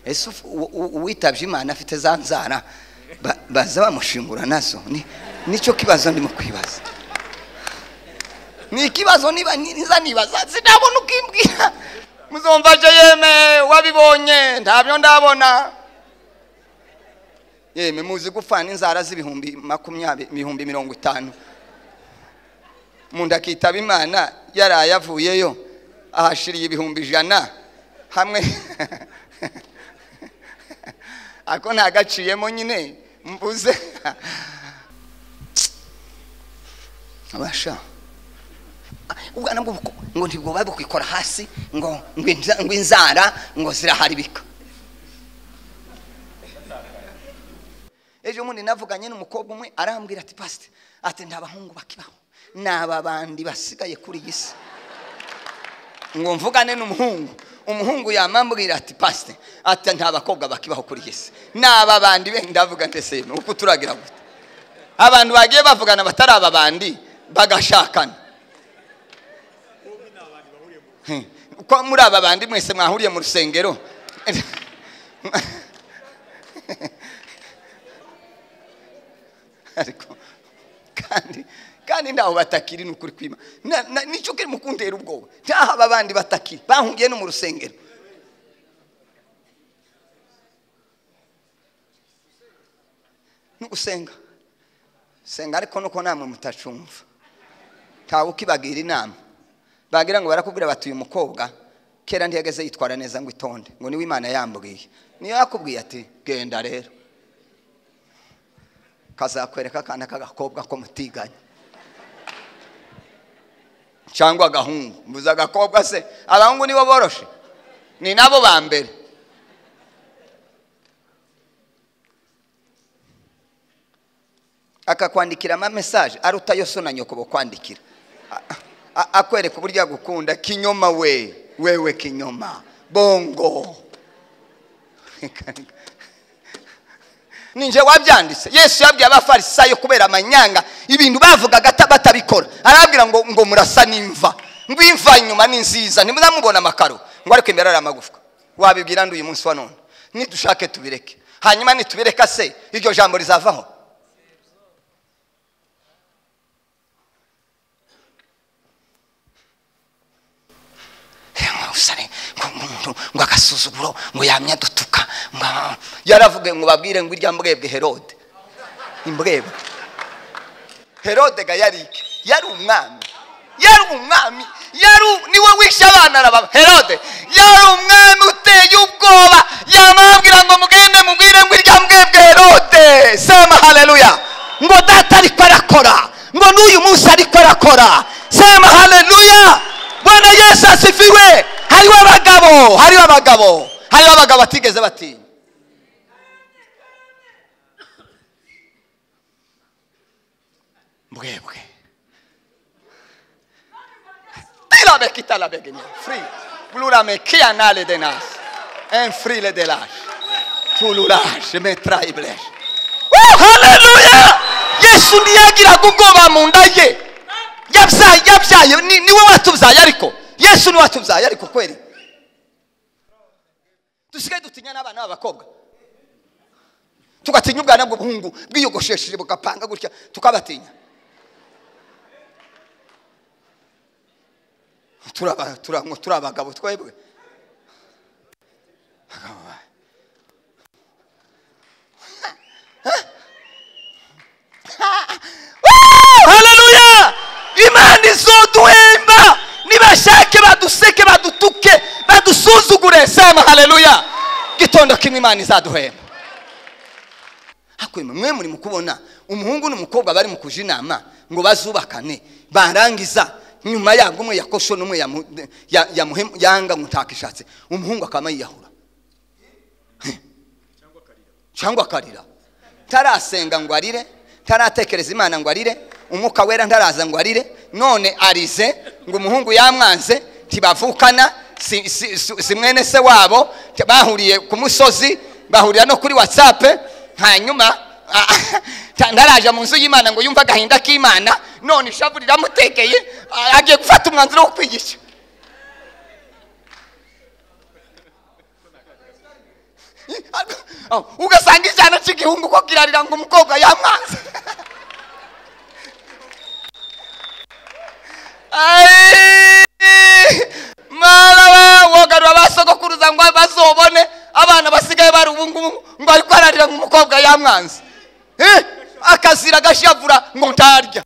ese uwitabye imana afite za nzara baza bamushimbura nazo nicyo kibazo ndimo kwibaza ni ikibazo niba niza nibaza sinabona uko imbwira muzumva je yeme wabibonye ntabyo ndabona yeme muzi gupfana inzara z'ibihumbi makumyabiri ibihumbi mirongo itanu munda akitaba imana yaraye avuyeyo ahashiriye ibihumbi ijana hamwe ako ntagaciyemo nyine mbuze abasha ubwana bwo ngo ntibwo babukwikora hasi ngo ngo inzara ngo ziraharibika ejo bundi navuganye n'umukobwa umwe arambwira ati pasite ati nta bahungu bakibaho ni aba bandi basigaye kuri iyi si ngo mvugane n'umuhungu umuhungu yamambwira ati pasite ati nta bakobwa bakibaho kuri iyi si ni aba bandi benda avuga ndetse ni uko turagira gute abantu bagiye bavugana batari aba bandi bagashakana ko muri aba bandi mwese mwahuriye mu rusengero kandi kandi ntaho batakiri ni ukuri kwima nicyo kiri mu kundera ubwoba ntaho aba bandi batakiri bahungiye no mu rusengero ni gusenga senga ariko nuko namwe mutacumva ntawe ukibagira inama bagira ngo barakubwira bati uyu mukobwa kera ntiyageze yitwara neza ngo itonde ngo niwe imana yambwiye niyo yakubwiye ati genda rero kazakwereka akana k'agakobwa ko mutiganya cyangwa agahungu mbuze agakobwa se abahungu nibo boroshe ni nabo ba mbere akakwandikira amamesaje aruta yose unanyokobo kwandikira akwereka uburyo yagukunda kinyoma we wewe kinyoma bongo ninjye wabyanditse yesu yabwiye abafarisayo kubera amanyanga ibintu bavugaga batabikora arabwira ngo ngo murasa n'imva ngo imva inyuma ni nziza ntimuzamubona amakaro ngo ariko imbere ari amagufwa wabibwira uyu munsi wa none nidushake tubireke hanyuma nitubireka se iryo jambo rizavaho usare ngo umuntu ngo agasuzuguro ngo yamya dutuka yaravuge ngo babwire ngo irya mbwebwe herode imbwebwe herode ga yari yari umwami yari umwami yari niwe wishe abana arababa herode yari umwami uteye ubwoba yamabwira ngo mugende mubwire ngo irya mbwebwe herode sema haleluya ngo data ariko arakora ngo n'uyu munsi ariko arakora sema haleluya bwana yesu asifiwe hariho abagabo hariho abagabo hariho abagabo batigeze batinya mbwebwe tirabeka itarabeka inyuma furi pluramekia nale de nas en furi le de laje tuluraje metrayibleje haleluya yesu ntiyagiraga ubwoba mu nda ye yabyaye yabyaye niwe watubyaye ariko yesu niwe watubyaye ariko kweri dusigaye dutinya n'abana b'abakobwa tugatinya ubwana bw'ubuhungu bwiyogoshesheje bugapanga gutya tukabatinya turi abagabo twebwe haleluya imana izoduhemba nibashake baduseke badutuke badusuzugure sema haleluya gitondo kimwe imana izaduhemba hakwema mwe muri mukubona umuhungu n'umukobwa bari mu kuja inama ngo bazubakane barangiza nyuma yago umwe yakosho n'umwe yanga mutakishatse umuhungu akaba yiyahura cyangwa akarira tarasenga ngo arire taratekereza imana ngo arire umwuka wera ntaraza ngo arire none arize ngo umuhungu yamwanze ntibavukana si mwene se wabo bahuriye ku musozi bahurira no kuri watsapu hanyuma ntaraje mu nzu y'imana ngo yumve agahinda k'imana none ishavu riramutekeye agiye gufata umwanzuro wo kwigisha Oh, ugasanga icyana cy'igihungu ko kirarira ngo umukobwa yamwanze Ai, mwana we wogarura ba sogokuruza ngo bazobone abana basigaye bari ubu ngubu ngo ari kwararira ngo umukobwa yamwanze Eh, akazira agashavura ngo ntarya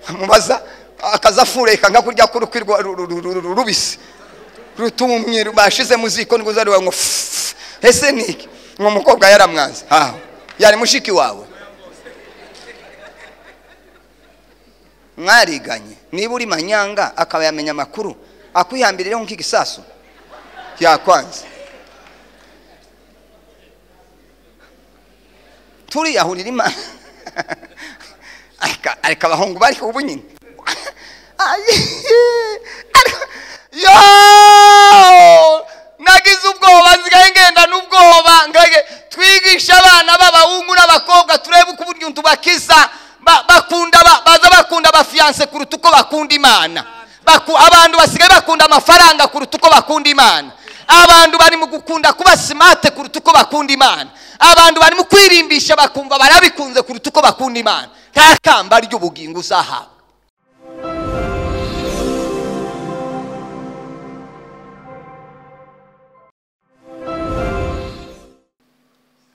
amubaza akaza afureka nka kurya k'urukwi rwa- ru- ru- ru- ru- rubisi rutumye bashize mu ziko nguza ruba ngo fufu. ese ni iki ngo umukobwa yaramwanze aho yari mushiki wawe mwariganye niba uri manyanga akaba yamenya amakuru akwihambirireho nk'igisasu yakwanze turiyahurira imana areka areka abahungu bari ubu nyine yo nagize ubwoba nsigaye ngenda n'ubwoba ngage twigisha abana b'abahungu n'abakobwa turebe uko uburyo tubakiza ba- bakunda ba- baza bakunda abafiyanse kuruta uko bakunda imana Baku- abantu basigaye bakunda amafaranga kuruta uko bakunda imana abantu bari mu gukunda kuba simate kuruta uko bakunda imana abantu bari mu kwirimbisha bakumva barabikunze kuruta uko bakunda imana nta kamba ry'ubugingo uzahabwa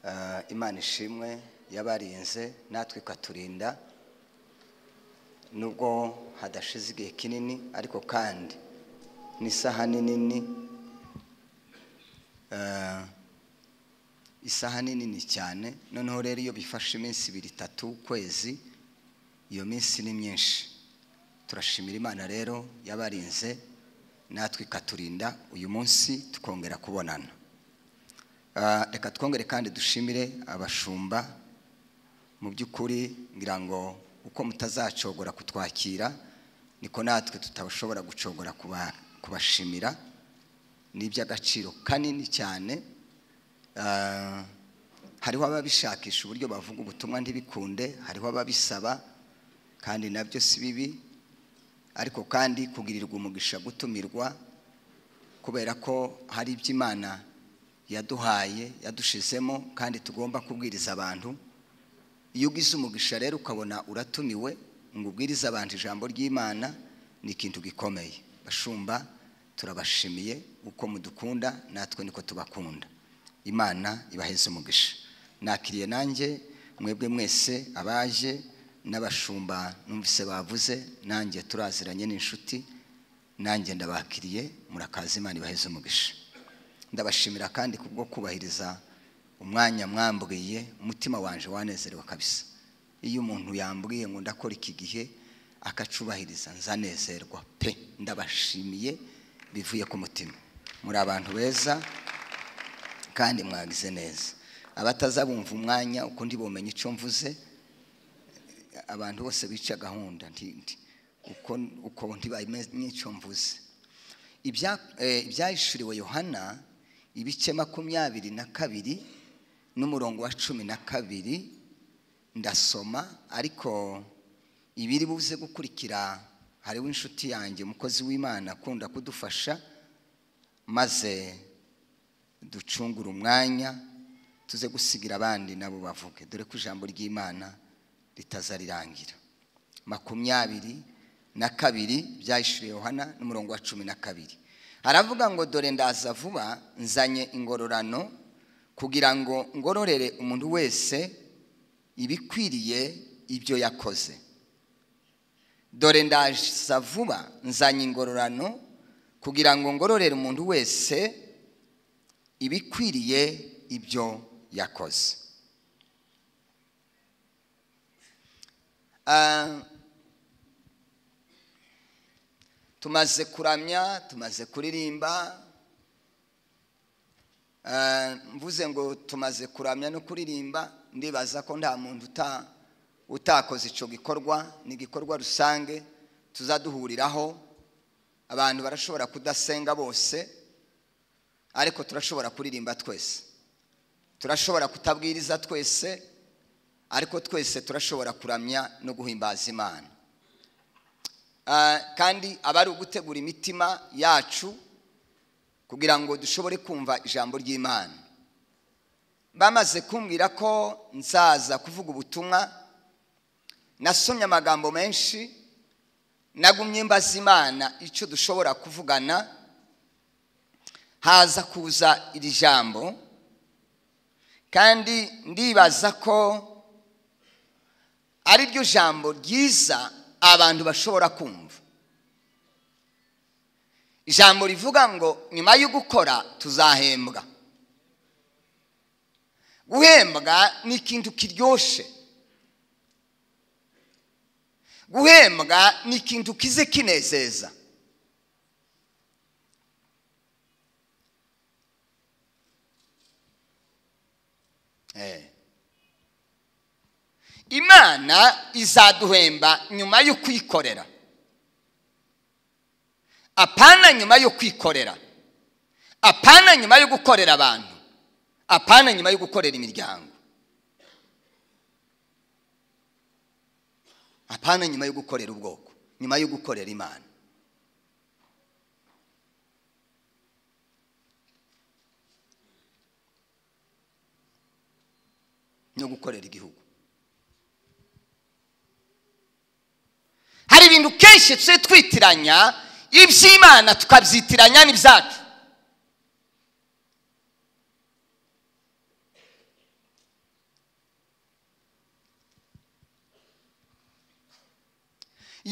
Ah, imana ishimwe yabarinze natwe ikaturinda nubwo hadashize igihe kinini ariko kandi n'isahani nini ah, isahani nini cyane noneho rero iyo bifashe iminsi ibiri itatu ukwezi iyo minsi ni myinshi turashimira imana rero yabarinze natwe ikaturinda uyu munsi tukongera kubonana Ah, reka twongere kandi dushimire abashumba mu by'ukuri ngira ngo uko mutazacogora kutwakira niko natwe tutashobora gucogora kuba- kubashimira ni iby'agaciro kanini cyane Ah, hariho ababishakisha uburyo bavuga ubutumwa ntibikunde hariho ababisaba kandi nabyo si bibi ariko kandi kugirirwa umugisha gutumirwa kubera ko hari iby'imana yaduhaye yadushizemo kandi tugomba kubwiriza abantu iyo ugize umugisha rero ukabona uratumiwe ngo ubwirize abantu ijambo ry'imana ni ikintu gikomeye bashumba turabashimiye uko mudukunda natwe niko tubakunda imana ibaheze umugisha nakiriye nanjye mwebwe mwese abaje n'abashumba numvise bavuze nanjye turaziranye n'inshuti nanjye ndabakiriye murakaza imana ibaheze umugisha ndabashimira kandi kubwo kubahiriza umwanya mwambwiye umutima wanje wanezerewe kabisa iyo umuntu yambwiye ngo ndakora iki gihe akacubahiriza nzanezerwa pe ndabashimiye bivuye ku mutima muri abantu beza kandi mwagize neza abataza bumva umwanya uko ndibumenye icyo mvuze abantu bose bica gahunda nti- nti- uko- uko ntibamenye icyo mvuze ibya- eh, ibyahishuriwe yohana ibice makumyabiri na kabiri n'umurongo wa cumi na kabiri ndasoma ariko ibiri buze gukurikira hariho inshuti yanjye umukozi w'imana akunda kudufasha maze ducungure umwanya tuze gusigira abandi nabo bavuge dore ko ijambo ry'imana ritaza rirangira makumyabiri na kabiri byahishuriye yohana n'umurongo wa cumi na kabiri haravuga ngo dore ndaza vuba nzanye ingororano kugira ngo ngororere umuntu wese ibikwiriye ibyo yakoze dore ndaza vuba nzanye ingororano kugira ngo ngororere umuntu wese ibikwiriye ibyo yakoze Ah, tumaze kuramya tumaze kuririmba Eh, mvuze ngo tumaze kuramya no kuririmba ndibaza ko nta muntu uta- utakoze icyo gikorwa ni igikorwa rusange tuzaduhuriraho abantu barashobora kudasenga bose ariko turashobora kuririmba twese turashobora kutabwiriza twese ariko twese turashobora kuramya no guhimbaza imana Ah, kandi aba ari ugutegura imitima yacu kugira ngo dushobore kumva ijambo ry'imana bamaze kumbwira ko nzaza kuvuga ubutumwa nasomye amagambo menshi nagumye mbaza imana icyo dushobora kuvugana haza kuza iri jambo kandi ndibaza ko ari ryo jambo ryiza abantu bashobora kumva ijambo rivuga ngo nyuma yo gukora tuzahembwa guhembwa ni ikintu kiryoshye guhembwa ni ikintu kize kinezeza Eh. imana izaduhemba nyuma yo kwikorera apana nyuma yo kwikorera apana nyuma yo gukorera abantu apana nyuma yo gukorera imiryango apana nyuma yo gukorera ubwoko nyuma yo gukorera imana no gukorera igihugu hari ibintu kenshi tujye twitiranya iby'imana tukabyitiranya n'ibyacu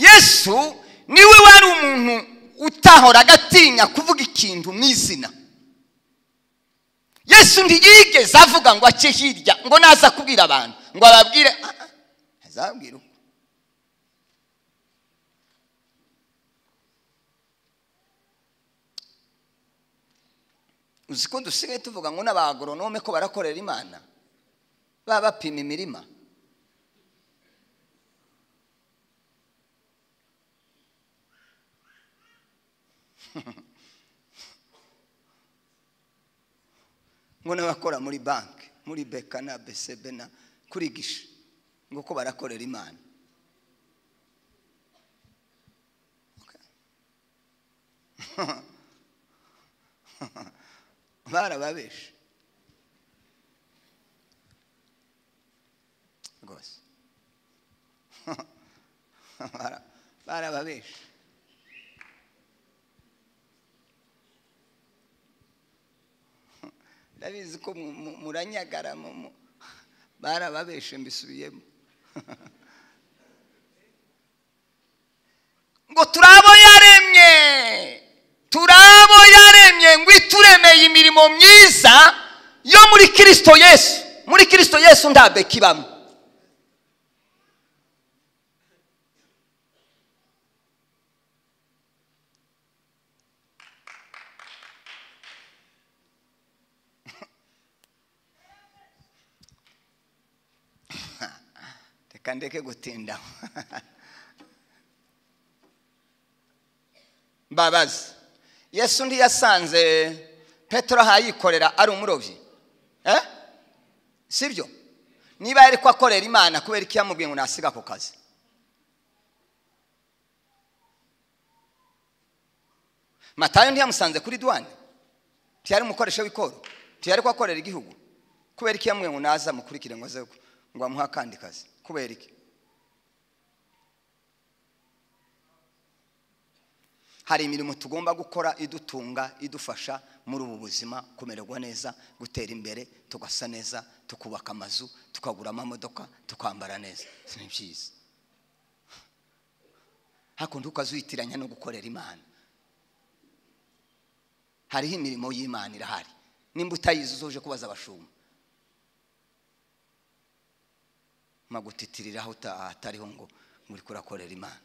yesu niwe wari umuntu utahoraga atinya kuvuga ikintu mu izina yesu ntiyigeze avuga ngo ace hirya ngo naza kubwira abantu ngo ababwire azabwira uko uzi ko dusigaye tuvuga ngo n'abagoronome ko barakorera imana baba bapima imirima ngo n'abakora muri banki muri beka na besebe na kuri gishe ngo ko barakorera imana barababeshe rwose barababeshe ndabizi ko mu- mu- muranyagara mu- mu- barababeshe mbisubiyemo ngo turabo yaremye turabo yaremye ngo ituremeye imirimo myiza yo muri kirisito yesu muri kirisito yesu nta beka ibamo reka ndeke gutinda mbabazi yesu undi yasanze petero ahayikorera ari umurobyi eh? sibyo niba yari ko akorera imana kubera ko yamubwiye ngo nasiga ako kazi matayo ntiyamusanze kuri duwane ntiyari umukoresha w'ikoro ntiyari ko akorera igihugu kubera ko yamubwiye ngo naza mukurikire ngo aze ngo amuhe akandi kazi kubera iki hari imirimo tugomba gukora idutunga idufasha muri ubu buzima kumererwa neza gutera imbere tugasa neza tukubaka amazu tukagura amamodoka tukambara neza si ni byiza hakundi ukazitiranya no gukorera imana hariho imirimo y'imana irahari nimba utayizi uzuje kubaza abashumba magutitiriraho atariho ngo ngo uri kurakorera imana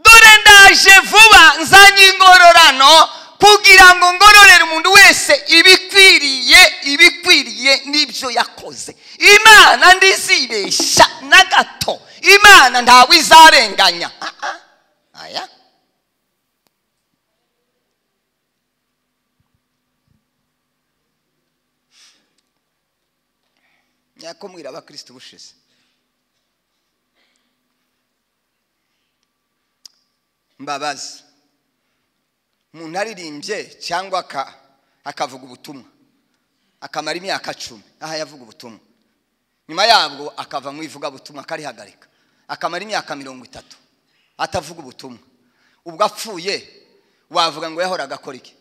dore ndaje vuba nzanye ingororano kugira ngo ngororere umuntu wese ibikwiriye ibikwiriye n'ibyo yakoze imana ndizibeshya na gato imana ntawe izarenganya Ah, ah. aya nyakumwira abakristo bushize mbabazi umuntu aririmbye cyangwa aka- akavuga ubutumwa akamara imyaka cumi aha yavuga ubutumwa nyuma yabwo akava mu ivugabutumwa akarihagarika akamara imyaka mirongo itatu atavuga ubutumwa ubwo apfuye wavuga ngo yahoraga akora iki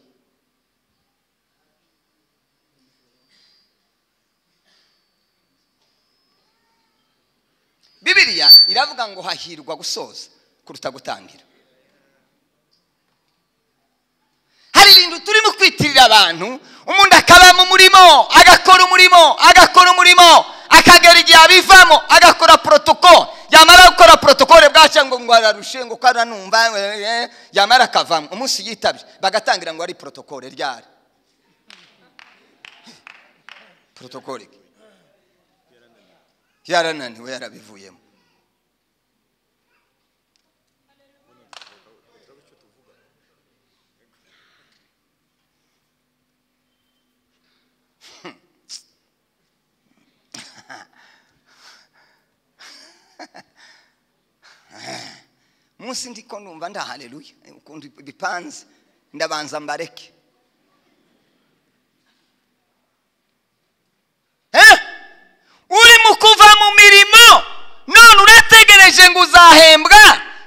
bibiriya iravuga ngo hahirwa gusoza kuruta gutangira hari ibintu turimo kwitirira abantu umuntu akaba mu murimo agakora umurimo agakora umurimo akagera igihe abivamo agakora protoko yamara gukora protokole bwacya ngo ngo ararushe ngo ko aranumva eh, eh, yamara akavamo umunsi yitabye bagatangira ngo ari protokole ryari protokole ki? yarananiwe yarabivuyemo munsi ndiko numva nda haleluya ukuntu bipanze ndabanza mbareke Eh? urimo kuva mu mirimo none urategereje ngo uzahembwa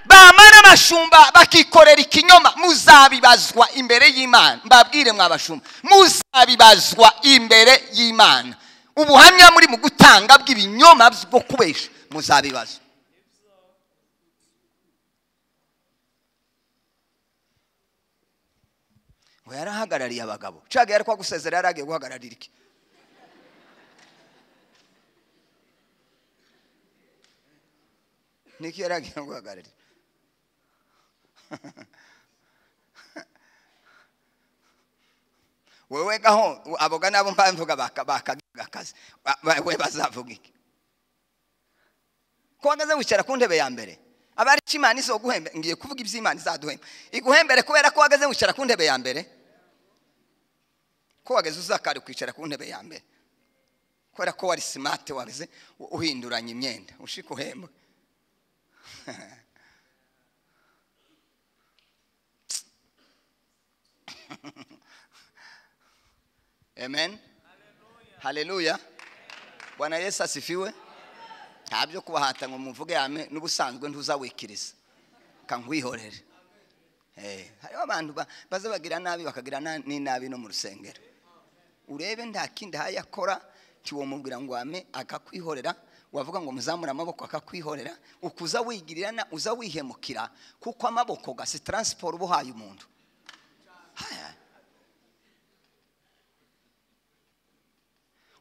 bamara abashumba bakikorera ikinyoma muzabibazwa imbere y'imana mbabwire mwabashumba muzabibazwa imbere y'imana ubuhamya muri mu gutanga bw'ibinyoma bwo kubesha muzabibazwa ngo yarahagarariye abagabo caga yari kwa gusezera yari agiye guhagararira iki niki yari agiye guhagararira wewe gaho aboga nabo mpamvuga bakagiga akazi Ba- ba- we bazavuga iki ko wagaze wicara ku ntebe ya mbere abari icyo imana izoguhembe ngiye kuvuga iby'imana izaduhembe iguhembere kubera ko wagaze wicara ku ntebe ya mbere ko wageze uzakari kwicara ku ntebe ya mbere kubera ko wari simate wageze u- uhinduranya imyenda ushika uhembwe amen haleluya bwana yesu asifiwe nta byo kubahata ngo muvuge yame n'ubusanzwe ntuzawikiriza kangwihorere Eh, hariho abantu ba- baza bagira nabi bakagira na- n'inabi no mu rusengero urebe nta kindi hayi akora tiwamubwira ngo wame akakwihorera wavuga ngo muzamure amaboko akakwihorera ukuza wigirira na uza wihemukira kuko amaboko gasi taransiporo uba uhaye umuntu Haya.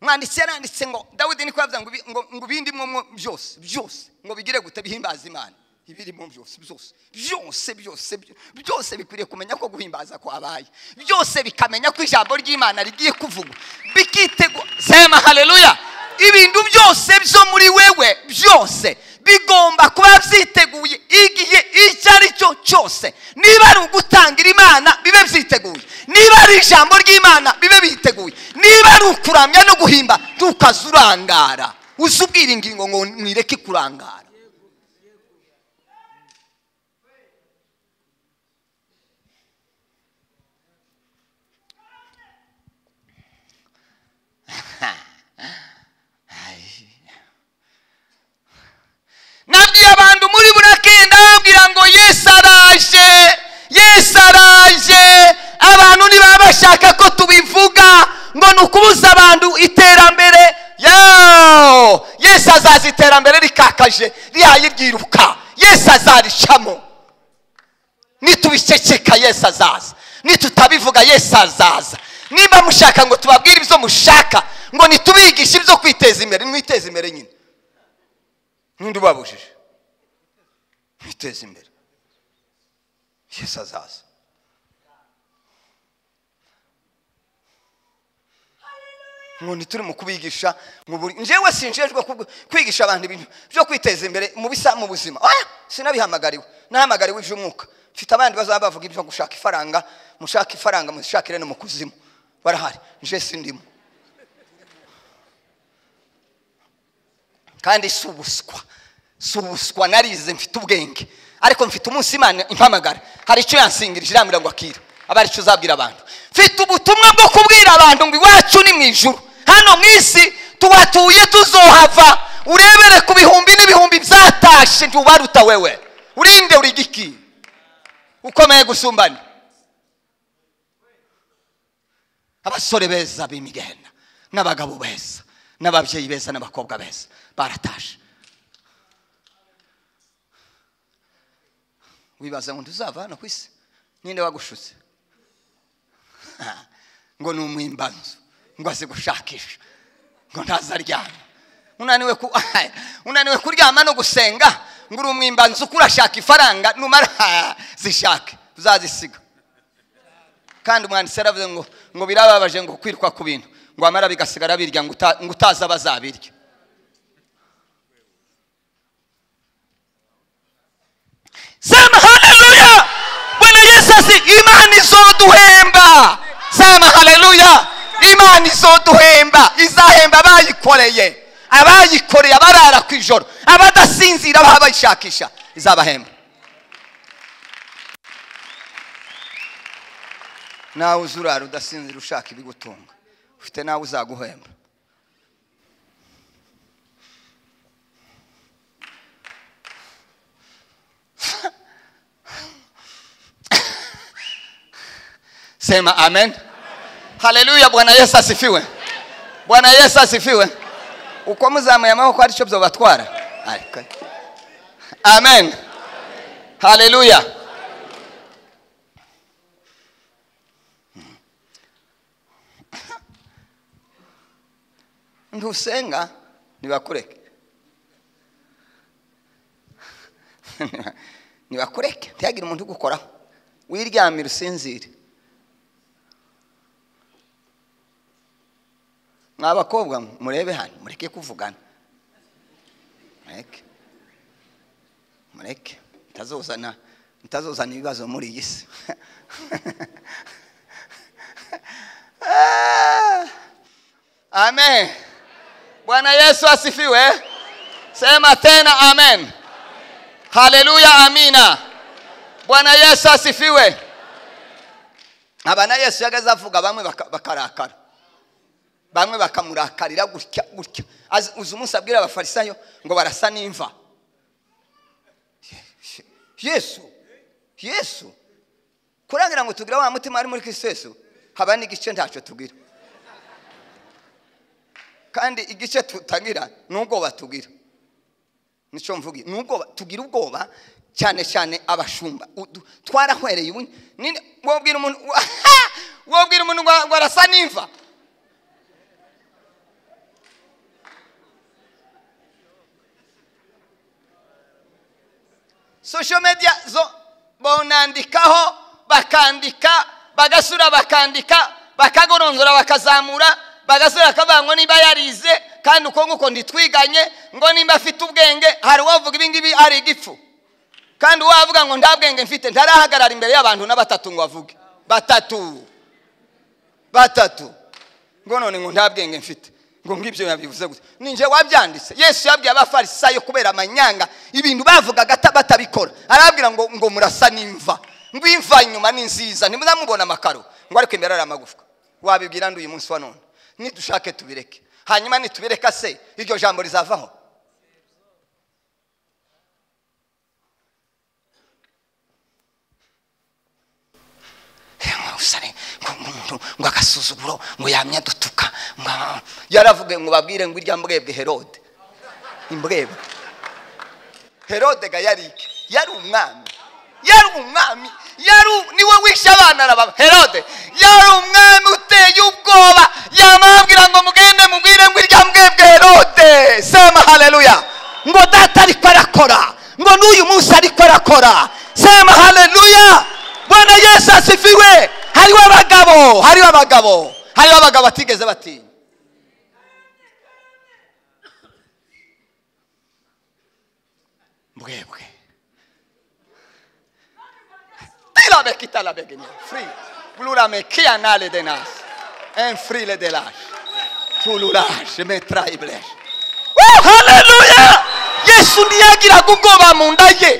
umwanditsi yaranditse ngo dawidi niko yavuze ngo ibi- ngo- ngo ibindimwo mwo byose byose ngo bigire gute bihimbaza imana ibirimo byose byose byose byose byo- byose bikwiriye kumenya ko guhimbaza kwabaye byose bikamenya ko ijambo ry'imana rigiye kuvugwa bikitegwa sema haleluya ibintu byose byo muri wewe byose bigomba kuba byiteguye igihe icyo ari cyo cyose niba ari ugutangira imana bibe byiteguye niba ari ijambo ry'imana bibe biteguye niba ari ukuramya no guhimba ntukaze urangara uze ubwira ingingo ngo mwireke kurangara nabwiye abantu muri burakenda babwira ngo yesu araje yesu araje abantu ntibaba bashaka ko tubivuga ngo ni ukubuza abantu iterambere yo yesu azaza iterambere rikakaje rihaye ryiruka yesu azaricamo nitubiceceka yesu azaza nitutabivuga yesu azaza niba mushaka ngo tubabwire ibyo mushaka ngo nitubigishe ibyo kwiteza imbere mwiteze imbere nyine ninde ubabujije mwiteze imbere yesu azaza nkunda turi mu kubigisha mu buri njyewe sinjejwe kubwo- kwigisha abantu ibintu byo kwiteza imbere mu bisa mu buzima oya sinabihamagariwe nahamagariwe iby'umwuka mfite abandi bazaba bavuga ibyo gushaka ifaranga mushaka ifaranga mushakire no mu kuzimu barahari nje sindimo kandi si ubuswa si ubuswa narize mfite ubwenge ariko mfite umunsi imana impamagara hari icyo yansingirije irambwira ngo akira aba ari cyo uzabwira abantu mfite ubutumwa bwo kubwira abantu ngo iwacu ni mu ijuru hano mu isi tuhatuye tuzohava urebere ku bihumbi n'ibihumbi byatashe ntiwaruta wewe urinde uri giki ukomeye gusumbana abasore beza b'imigenda n'abagabo beza n'ababyeyi beza n'abakobwa beza baratashe wibaza ngo ntuzava hano ku isi ninde wagushutse ngo ni umwimbanzu ngo azi gushakisha ngo ntazaryama unaniwe ku- unaniwe kuryama no gusenga ngo uri umwimbanzu uko urashaka ifaranga numara zishake uzazisiga kandi umwanditsi yaravuze ngo ngo birababaje ngo kwirwa ku bintu ngo amara bigasigara birya ngo uta- ngo utazi abazabirya sema haleluya bwana yesu ati imana izoduhemba sema haleluya imana izoduhemba izahemba abayikoreye abayikoreye abarara ku ijoro abadasinzira baba bayishakisha izabahemba nawe uza urara udasinzira ushaka ibigutunga ufite nawe uzaguhemba sema amen haleluya bwana yesu asifiwe bwana yesu asifiwe uko muzamuye amaboko ari cyo byobatwara ariko amen haleluya ntusenga ntibakureke ntibakureke ntihagire umuntu ugukoraho wiryamira usinzire mwa bakobwa murebe hano mureke kuvugana mureke mureke mutazozana mutazozana ibibazo muri iyi si Ah! amen bwana yesu asifiwe sema tena amen haleluya amina bwana yesu asifiwe aba na yesu yageze avuga bamwe baka- bakarakara bamwe bakamurakarira gutya gutya Azi- uzi umunsi abwira abafarisayo ngo barasa n'imva yesu yesu kurangira ngo tugira wa mutima ari muri kristo yesu haba n'igice ntacyo tugira kandi igice tutagira ni ubwoba tugira nicyo mvuga ni ubwoba tugira ubwoba cyane cyane abashumba Udu- twarahwereye ubu nini- wobwira umuntu wobwira umuntu ngo ngo arasa n'imva social media zo bonandikaho bakandika bagasura bakandika bakagoronzora bakazamura bagasura bakavuga ngo niba yarize kandi uko nguko ntitwiganye ngo nimba afite ubwenge hari uwavuga ibi ngibi ari igifu kandi uwavuga ngo nta bwenge mfite ntarahagarara imbere y'abantu na batatu ngo avuge batatu batatu ngo none ngo nta bwenge mfite ngo ngibyo yabivuze gutya ninjye wabyanditse yesu yabwiye abafarisayo kubera amanyanga ibintu bavugaga ata- batabikora arababwira ngo ngo murasa n'imva ngo imva inyuma ni nziza ntimuzamubona amakaro ngo ariko imbere ari amagufwa wabibwira ndi uyu munsi wa none nidushake tubireke hanyuma nitubireka se iryo jambo rizavaho usare ngo umuntu ngo agasuzuguro ngo yamye adutuka ngo ah, yaravuge ngo babwire ngo irya mbwebwe herode imbwebwe herode ga yari iki? yari umwami yari umwami yari u- niwe wishe abana arababa herode yari umwami uteye ubwoba yamabwira ngo mugende mubwire ngo irya mbwebwe herode sema haleluya ngo data ariko arakora ngo n'uyu munsi ariko arakora sema haleluya bwana yesu asifiwe hariho abagabo hariho abagabo hariho abagabo batigeze batinya mbwebwe Tírame, quítala, pequeña. Free. Plurame, kianale de nas. En free le de las. Tululaje, me trae blech. Oh, hallelujah! Yesu ntiyagiraga ubwoba mu nda ye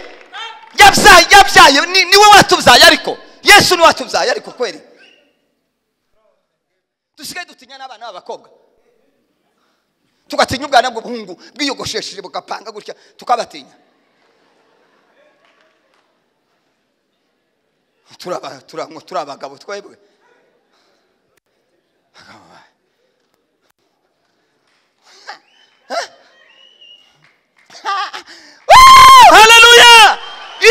yabyaye yabyaye ni- niwe watubyaye ariko yesu niwe watubyaye ariko kweri dusigaye dutinya n'abana b'abakobwa tugatinya ubwana bw'ubuhungu bwiyogoshesheje bugapanga gutya tukabatinya turaba- turaba- turi abagabo twebwe haleluya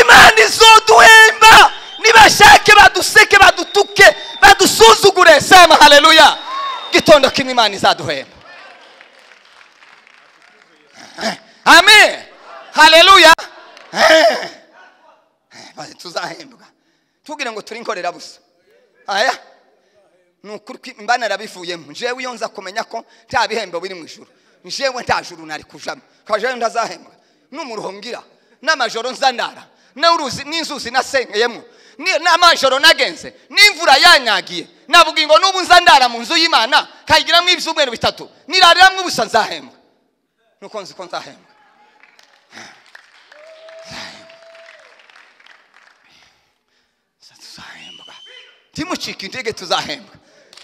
imana izoduhemba nibashake baduseke badutuke badusuzugure sema haleluya gitondo kimwe imana izaduhemba amen haleluya Eh. Eh, tuzahembwa tubwire ngo turi inkorerabusa aya ni ukuri ko imbana yarabivuyemo njyewe iyo nza kumenya ko nta bihembo biri mu ijoro njyewe nta juru nari kujamo kajewe ndazahembwa n'umuruho ngira n'amajoro nzanara n'uruzi- n'inzuzi nasengeyemo ni- n'amajoro nagenze n'imvura yanyagiye navuga ngo n'ubu nzandara mu nzu y'imana kayigiramo ibyumweru bitatu nirariramo ubusa nzahembwa nuko nzi ko nzahembwa tuzahembwa timucika intege tuzahembwa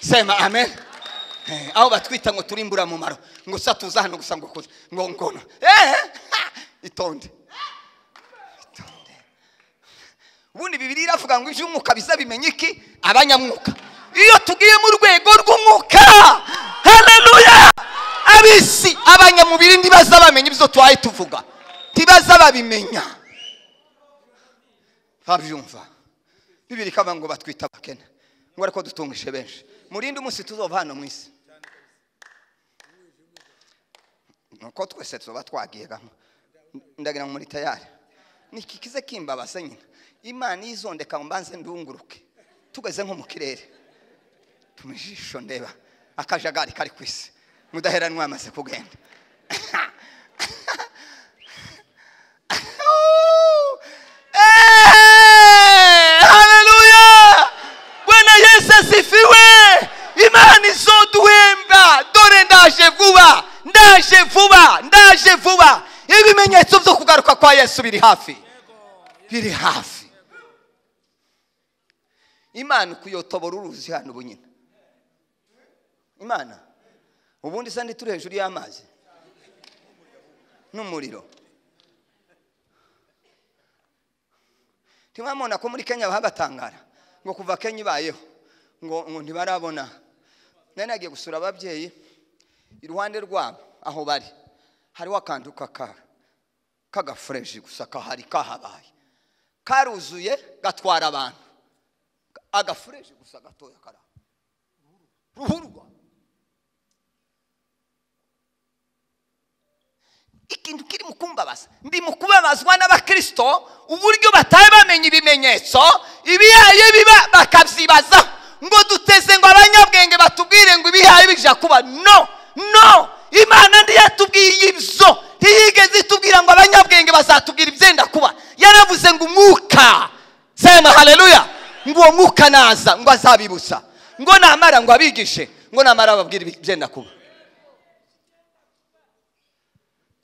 sema amen Eh, aho batwita ngo turi imburamumaro ngo sa tuza hano gusa ngo kuza ngo ngono Eh, ha, itonde Itonde. ubundi bibiri iravuga ngo iby'umwuka bizabimenya iki abanyamwuka iyo tugiye mu rwego rw'umwuka haleluya abisi abanyamubiri ntibaza bamenya ibyo twaye tuvuga ntibaza babimenya babyumva bibiri kaba ngo batwita abakene ngo ariko dutungije benshi murinde umunsi tuzova hano mu isi nuko twese tuba twagiye gamo ndagira ngo muri tayari niki kize kimbabaza nyine imana izondeka ngo mbanze ndunguruke tugeze nko mu kirere tumijisho ndeba akajagari kari ku isi mudaheranwa yamaze kugenda Eh, haleluya bwana yesu asifiwe imana izoduhemba dore ndaje vuba ndaje vuba ndaje vuba ibimenyetso byo kugaruka kwa yesu biri hafi biri hafi imana ukuyotobora uruzi hano ubu nyine imana ubundi sandi turi hejuru y'amazi n'umuriro ntimwamubona ko muri kenya bahabatangara ngo kuva kenya ibayeho ngo ngo ntibarabona nari nagiye gusura ababyeyi iruhande rwabo aho bari hariho akantu kaka k'agafureshi gusa kahari kahabaye karuzuye gatwara abantu agafureshi gusa gatoya kari aho ruhurwa ikintu kiri mu kumbabaza ndi mu kubabazwa n'abakristo uburyo bataye bamenya ibimenyetso ibihaye biba bakabyibaza ngo duteze ngo abanyabwenge batubwire ngo ibihaye bija kuba no no imana ntiyatubwiye ibyo ntiyigeze itubwira ngo abanyabwenge bazatubwira ibyenda kuba yaravuze ngo umwuka sema haleluya ngo uwo mwuka naza ngo azabibutsa ngo namara ngo abigishe ngo namara ababwire ibyenda kuba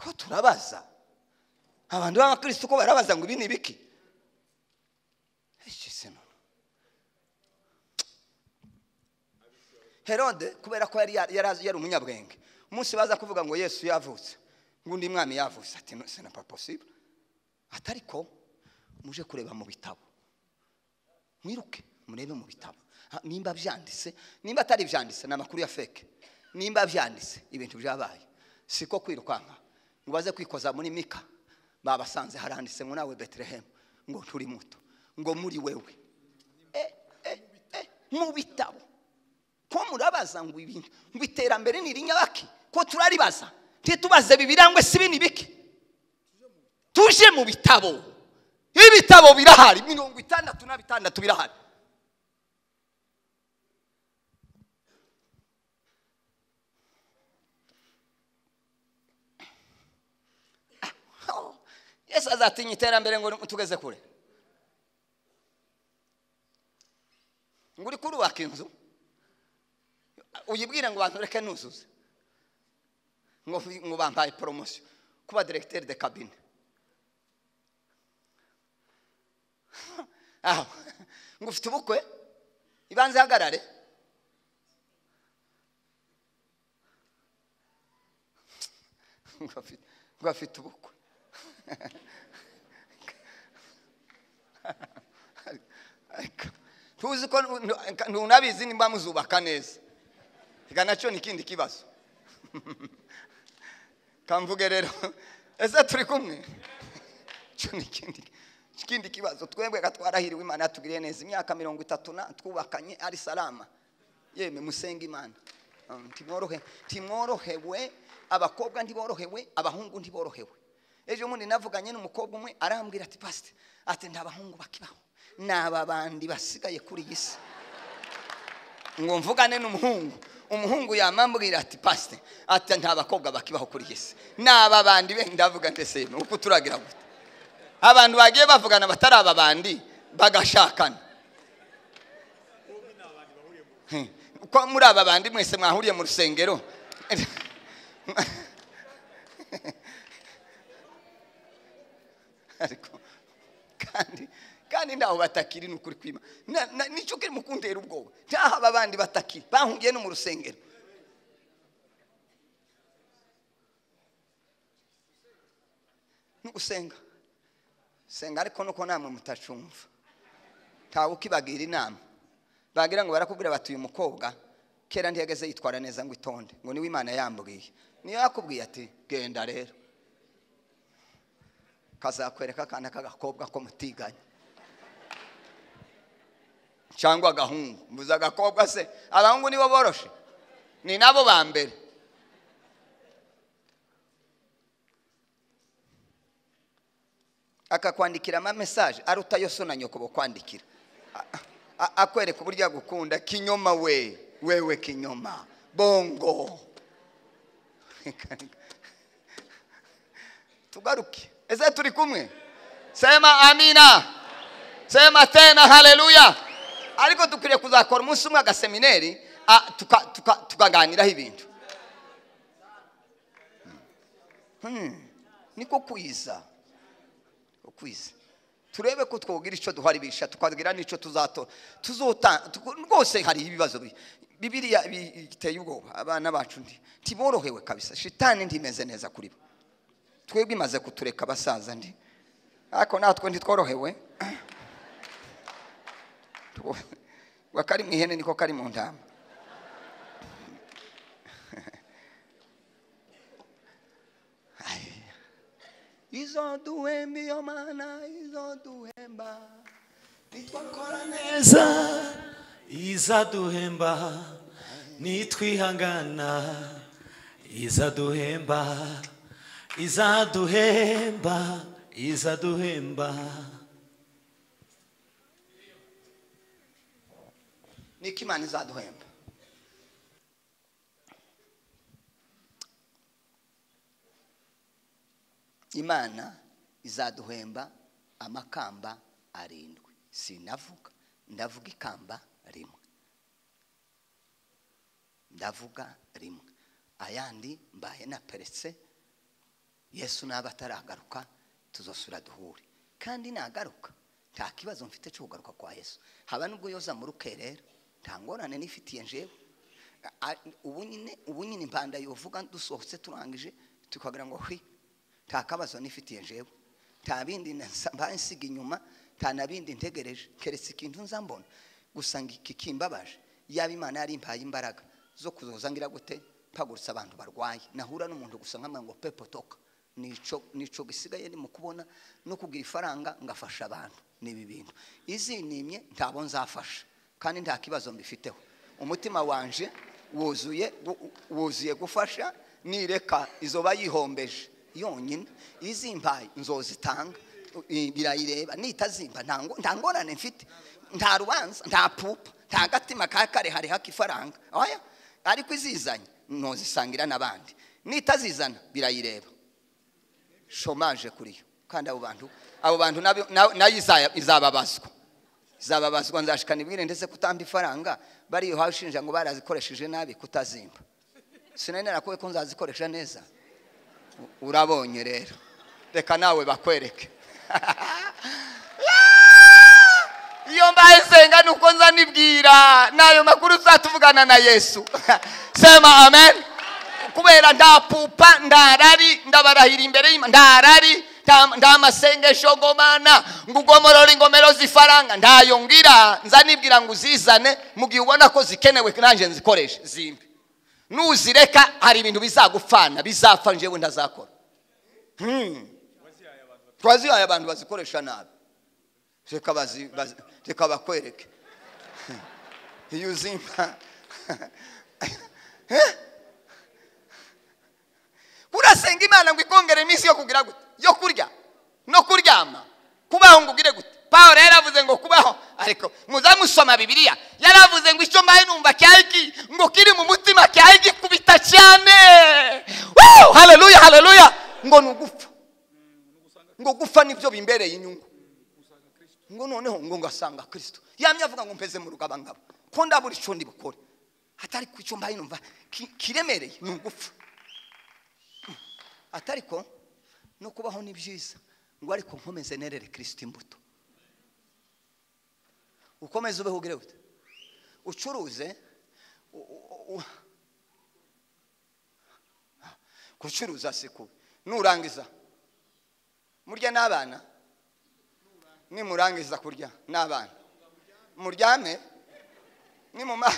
ko turabaza abantu b'abakristo ko barabaza ngo ibi ni biki Iki se nono. herode kubera ko yari yari azi- yari umunyabwenge umunsi baza kuvuga ngo yesu yavutse ngo undi mwami yavutse ati no sena possible ati ariko muje kureba mu bitabo mwiruke murebe mu bitabo Ha, nimba byanditse nimba atari byanditse ni amakuru ya feke nimba byanditse ibintu byabaye siko kwirukanka ngo baze kwikoza muri mika babasanze haranditse ngo nawe betelehemu ngo turi muto ngo muri wewe Eh, eh, eh, mu bitabo ko murabaza ngo ibintu ngo iterambere ni irinyabaki ko turaribaza ntitubaze bibirangwe si bini biki tuje mu bitabo ibitabo birahari mirongo itandatu na bitandatu birahari yesu azatinya iterambere ngo tugeze kure ngo uri kurubaka inzu uyibwire ngo bantu reke nuzuze ngo ngo bampaye poromosiyo kuba directeur de cabine aho ngo ufite ubukwe ibanze ihagarare ngo afite- ngo afite ubukwe ariko tuzi ko ntu- ntunabizi nimba muzubaka neza reka nacyo ni ikindi kibazo kamvuge rero ese turi kumwe cyo ni ikindi ikindi kibazo twebwe ga twarahiriwe imana yatugiriye neza imyaka mirongo itatu na twubakanye ari salama yemwe musenge imana Um, timworohe timworohewe abakobwa ntiborohewe abahungu ntiborohewe ejo bundi navuganye n'umukobwa umwe arambwira ati pasite ati nta bahungu bakibaho ni aba bandi basigaye kuri iyi si ngo mvugane n'umuhungu umuhungu yamambwira ati pasite ati nta bakobwa bakibaho kuri iyi si ni aba bandi be ndavuga ndetse ni uko turagira gute abantu bagiye bavugana batari aba bandi bagashakana Hmm. ko muri aba bandi mwese mwahuriye mu rusengero ariko kandi kandi ntaho batakiri ni ukuri kwima Na- na- nicyo kirimo kuntera ubwoba ntaho aba bandi batakiri bahungiye no mu rusengero ni gusenga senga ariko nuko namwe mutacumva ntawe ukibagira inama bagira ngo barakubwira bati uyu mukobwa kera ntiyageze yitwara neza ngo itonde ngo niwe imana yambwiye niyo yakubwiye ati genda rero kazakwereka akana k'agakobwa ko mutiganye cyangwa agahungu mbuze agakobwa se abahungu nibo boroshe ni nabo ba mbere akakwandikira ama mesaje aruta yo so na nyoko bakwandikira A- a- akwereka uburyo agukunda kinyoma we wewe kinyoma bongo tugaruke ese turi kumwe sema amina sema tena haleluya ariko dukwiriye kuzakora umunsi umwe agasemineri a- tuka- tuka- tukaganiraho ibintu Hmm, niko kwiza ukwize turebe ko twogira icyo duharibisha tukagira n'icyo tuzato tuzota tuko- rwose hari ibibazo bi- bibiriya bi- biteye ubwoba abana bacu ndi ntiborohewe kabisa shitani ntimeze neza kuri bo twebwe imaze kutureka abasaza ndi ariko natwe ntitworohewe Two- akari mu ihene niko kari mu ntama izoduhemba iyo mana izoduhemba nitwakora neza neza izaduhemba nitwihangana izaduhemba izaduhemba izaduhemba niko imana izaduhemba imana izaduhemba amakamba arindwi sinavuga ndavuga ikamba rimwe ndavuga rimwe ayandi mbaye naperetse yesu naba ataragaruka tuzosura duhure kandi nagaruka nta kibazo mfite cyo kugaruka kwa yesu haba nubwo yoza mu rukerera nta ngorane nifitiye njyewe A- a- ubu nyine ubu nyine impanda yovuga dusohotse turangije tukagira ngo hwi nta kabazo nifitiye njyewe nta bindi nsa- mbaye nsiga inyuma nta na bindi ntegereje keretse ikintu nza mbona gusa ngo iki kimbabaje yaba imana yari impaye imbaraga zo kuzoza ngira gute mpagurutse abantu barwaye nahura n'umuntu gusa nkamwe ngo pepo toka nico nico gisigaye ni mu kubona no kugira ifaranga ngafasha abantu ni ibi bintu izinimye ntabo nzafasha kandi nta kibazo mbifiteho umutima wanje wuzuye wu- wuzuye gufasha nireka izoba yihombeje yonyine izimbaye nzozitanga i- birayireba nitazimba nta ngo- nta ngorane mfite nta rubanza nta pupa nta gatima ka karehare k'ifaranga oya ariko izizanye ntuzisangira n'abandi nitazizana birayireba shomaje kuri yo kandi abo bantu abo bantu nabo- na- nayo izaya- izababazwa izababazwa nzashikana ibwire ndetse kutamba ifaranga bariyohawe ushinja ngo barazikoresheje nabi kutazimba sinari narakuwe ko nzazikoresha neza U- urabonye rero reka nawe bakwereke ndayisenga ni uko nza nibwira ni ayo makuru uzatuvugana na yesu sema amen kubera nda pupa nda rari ndabarahira imbere y'Imana, nda rari nta- nta masengesho gomana ngo ugomorore ingomero z'ifaranga ndayongira nza nibwira ngo uzizane mu gihe ubona ko zikenewe nanjye nzikoreshe zimbi nuzireka hari ibintu bizagupfana bizapfa njyewe ntazakora Hmm. twazihaye abantu bazikoresha nabi reka bazi- bazi- reka bakwereke iyo uzimba Eh? urasenga imana ngo ikongere iminsi yo kugira gute yo kurya no kuryama kubaho ngo ugire gute paul rero avuze ngo kubaho ariko muzamusoma bibiliya yaravuze ngo icyo mbaye numva cyahigi ngo kiri mu mutima cyahigi kubita cyane Woo! haleluya haleluya ngo ni ugupfa ngo gupfa nibyo bimbereye inyungu ngo noneho ngo ngasanga kirisito yamye avuga ngo mpeze mu rugabangabo ko ndabura icyo ndi bukore atari ku icyo mbaye numva ki- kiremereye ni ugupfa atariko no kubaho ni byiza ngo ariko nkomeze nerere kirisito imbuto ukomeze ubeho ugire gute ucuruze u- u- u- gucuruza si kubi nurangiza murya n'abana nimurangiza kurya n'abana muryame nimuma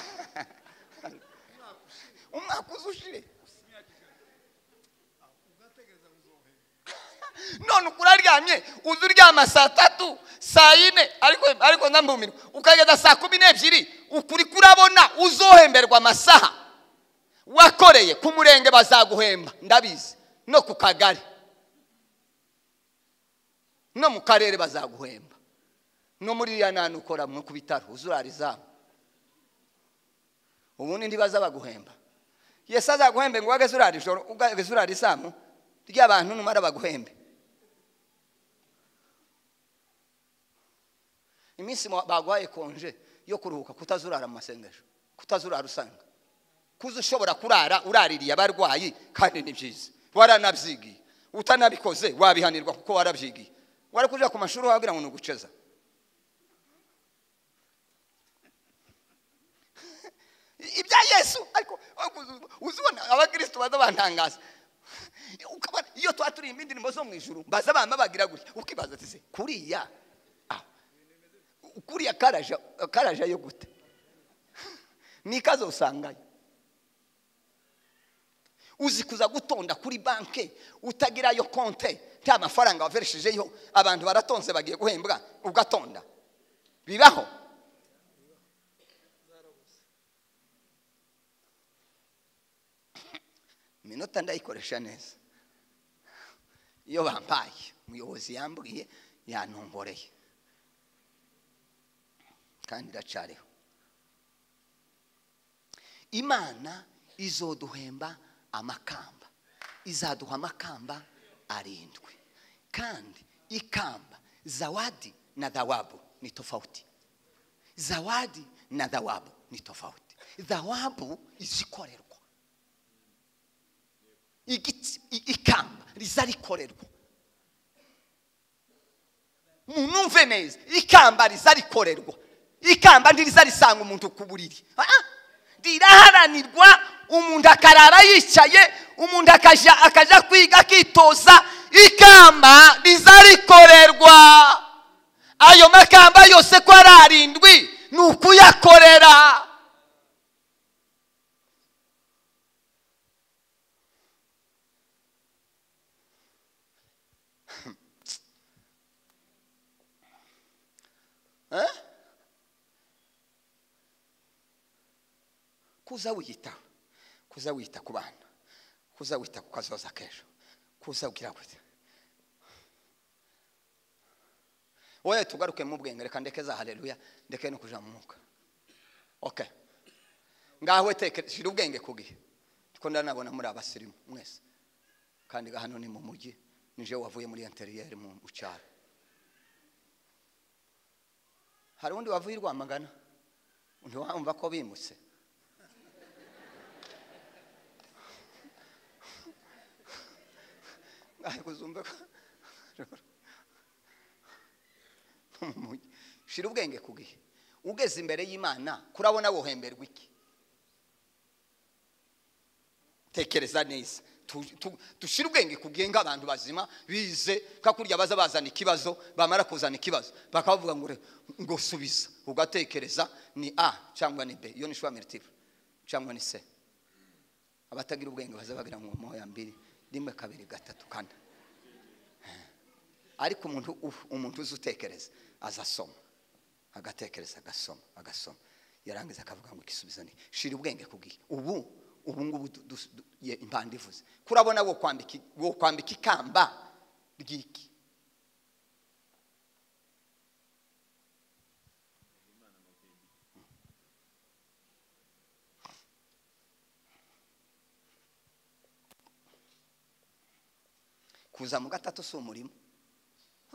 umwaka uza ushire none uko uraryamye uza uryama saa tatu saa yine ariko ariko ndambumirwa ukageza saa kumi n'ebyiri ukuri kurabona uzohemberwa amasaha wakoreye ku murenge bazaguhemba ndabizi no ku kagari no mu karere bazaguhemba no muri iriya nani ukora mu ku bitaro uzurarizamu ubundi ntibaza baguhemba yesu azaguhembe ngo wageze urara ijoro ugeze urara isamu ry'abantu numara baguhembe iminsi mu- baguhaye konje yo kuruhuka kutazurara mu masengesho kutazurara usanga kuza ushobora kurara uraririye abarwayi kandi ni byiza waranabyigiye utanabikoze wabihanirwa kuko warabyigiye warakuja ku mashuri wagira ngo ni uguceza ibya yesu ariko uzibona abakristo baza bantangaza ukabona iyo tuba turirimba indirimbo zo mu ijuru baza bama bagira gutya ukibaza ati se kuriya aho kuriya karaja karaja yo gute ni ikaze usangayo uzi kuza gutonda kuri banki utagirayo konte nta mafaranga wavereshejeyo abantu baratonze bagiye guhembwa ugatonda bibaho iminota ndayikoresha neza iyo bampaye umuyobozi yambwiye yantomboreye kandi iracariho imana izoduhemba amakamba izaduha amakamba arindwi kandi ikamba zawadi na dhawabu ni tofauti zawadi na dhawabu ni tofauti dhawabu izikorerwa igiti i- ikamba riza rikorerwa munumve neza ikamba riza rikorerwa ikamba ntiriza risanga umuntu ku buriri Ah, ah. riraharanirwa umuntu akarara yicaye umuntu akaja akaja kwiga akitoza ikamba riza rikorerwa ayo makamba yose ko ari arindwi ni ukuyakorera Eh? kuza wiyita kuza wita ku bana kuza wita ku kazoza k'ejo kuza ugira gute wowe tugaruke mu bwenge reka ndeke za haleluya ndeke no kuja mu mwuka okay ngaho teke shira ubwenge ku gihe kuko ndanabona muri abasirimu mwese kandi nga hano ni mu mujyi nije wavuye muri interiyeri mu cyaro hari undi wavuye i rwamagana ntiwumva ko bimutse ariko uzumve ko mu mujyi shira ubwenge ku gihe ugeze imbere y'imana kurabona wohemberwa iki tekereza neza Tu- tu- dushire ubwenge ku gihe nk'abantu bazima bize nka kurya baza bazana ikibazo bamara kuzana ikibazo bakavuga ngo re- ngo subiza ugatekereza ni a cyangwa ni b iyo ni shwamiritivu cyangwa ni c abatagira ubwenge baza bagira ngo moya mbiri rimwe kabiri gatatu kane ariko umuntu u- umuntu uzi utekereza azasoma agatekereza agasoma agasoma yarangiza akavuga ngo igisubizo ni shira ubwenge kubwiye ubu ubu ngubu du- du- du- ye- impanda ivuze kurabona wo kwambika i- wo kwambika ikamba ry'iki kuza mu gatatu si umurimo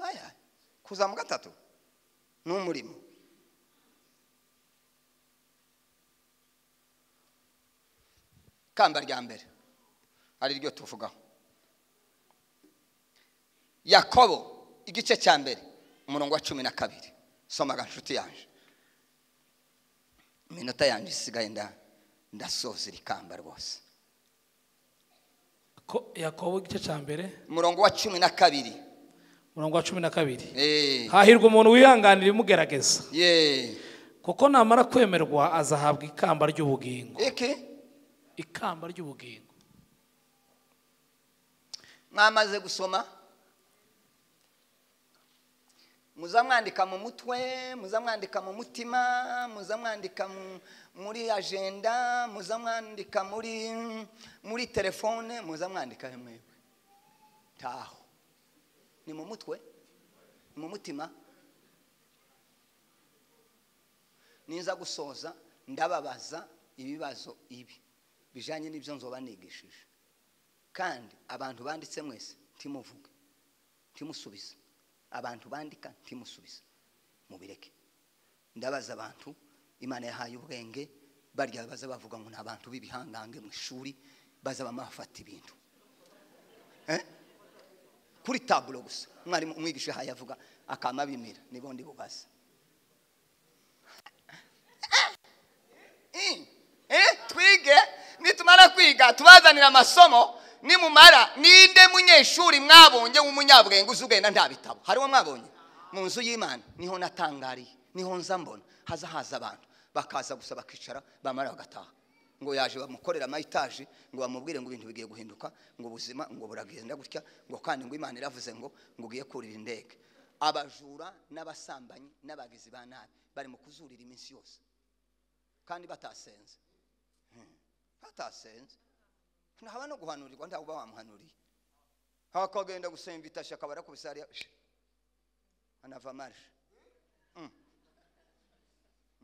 oya kuza mu gatatu ni umurimo kamba rya mbere ari ryo tuvugaho yakobo igice cya mbere umurongo wa cumi na kabiri somaga nshuti yanjye iminota yanjye isigaye nda- ndasoza iri kamba rwose Ko- yakobo igice cya mbere umurongo wa cumi na kabiri umurongo wa cumi na kabiri Eh, hahirwa umuntu wihanganira imugerageza ye kuko namara kwemerwa azahabwa ikamba ry'ubugingo iki ikamba ry'ubugingo mwamaze gusoma muzamwandika mu mutwe muzamwandika mu mutima muzamwandika mu- muri ajenda muzamwandika muri muri telefone muzamwandika he mwewe taho ni mu mutwe ni mu mutima ninza gusoza ndababaza ibibazo ibi bijanye n'ibyo nzoba nigishije kandi abantu banditse mwese ntimuvuge ntimusubize abantu bandika ntimusubize mubireke ndabaza abantu imana yahaye ubwenge barya baza bavuga ngo ni abantu b'ibihangange mu ishuri baza bamafata ibintu Eh? kuri taburo gusa umwarimu umwigisha yahaye avuga akama bimira nibundi bubaza Eh, eh, twige nitumara kwiga tubazanira amasomo nimumara ninde munyeshuri mwabonye w'umunyabwenge uzi ubwenge na nta bitabo hariho mwabonye mu nzu y'imana niho natangariye niho nza mbona haza haza abantu bakaza gusa bakicara bamara bagataha ngo yaje bamukorera amayitaje ngo bamubwire ngo ibintu bigiye guhinduka ngo ubuzima ngo buragenda gutya ngo kandi ngo imana iravuze ngo ngo ugiye kurira indege abajura n'abasambanyi n'abagizi ba nabi bari mu kuzurira iminsi yose kandi batasenze Hmm. batasenze ntahaba no guhanurirwa ntawe uba wamuhanuriye akagenda gusa imvitashe akaba arakubise hariya shi, anava marishe Hmm.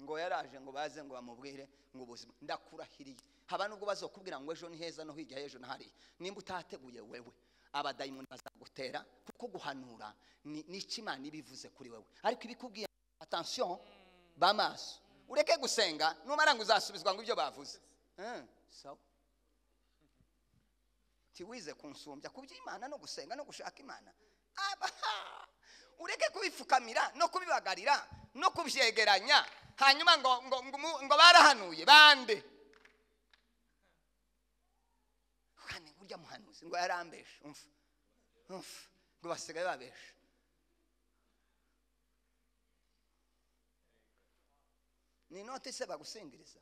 ngo yaraje ngo baze ngo bamubwire ngo ubuzima ndakurahiriye haba nubwo bazokubwira ngo ejo ni heza no hirya y'ejo na hariya nimba utateguye wewe abadayimoni bazagutera kuko guhanura ni ni iki imana iba ivuze kuri wewe ariko ibikubwiye atansiyo b'amaso ureke gusenga numara ngo uzasubizwa ngo ibyo bavuze Eh, sawa tiwize kunsumbya ku by'imana no gusenga no gushaka imana abaha ureke kubifukamira no kubibagarira no kubyegeranya hanyuma ngo, ngo, ngo, mu- ngo barahanuye bande kandi burya muhanuzi ngo yarambeshe umva umva ngo basigaye babeshe ni inoti se bagusingiriza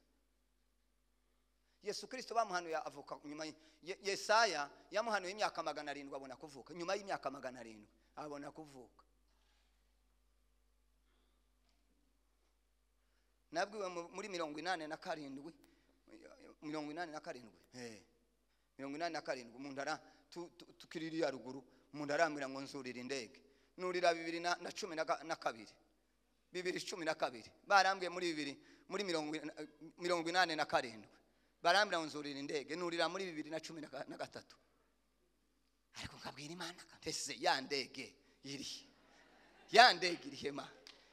yesu kirisito bamuhanuye avuka nyuma y- Ye- yesaya yamuhanuye imyaka magana arindwi abona kuvuka nyuma y'imyaka magana arindwi abona kuvuka nabwiwe mu- muri mirongo inani na karindwi mirongo inani na karindwi eh, mirongo inani na karindwi umuntu ara tu- tu- tukiririya ruguru umuntu arambwira ngo nzurira indege nurira bibiri na na cumi na ka- na kabiri bibiri cumi na kabiri barambwiye muri bibiri muri mirongo ina- mirongo inani na karindwi barambwira ngo nzurira indege nurira muri bibiri na cumi na ga- na gatatu ariko nkabwira imana ese ya ndege iri ya ndege iri hema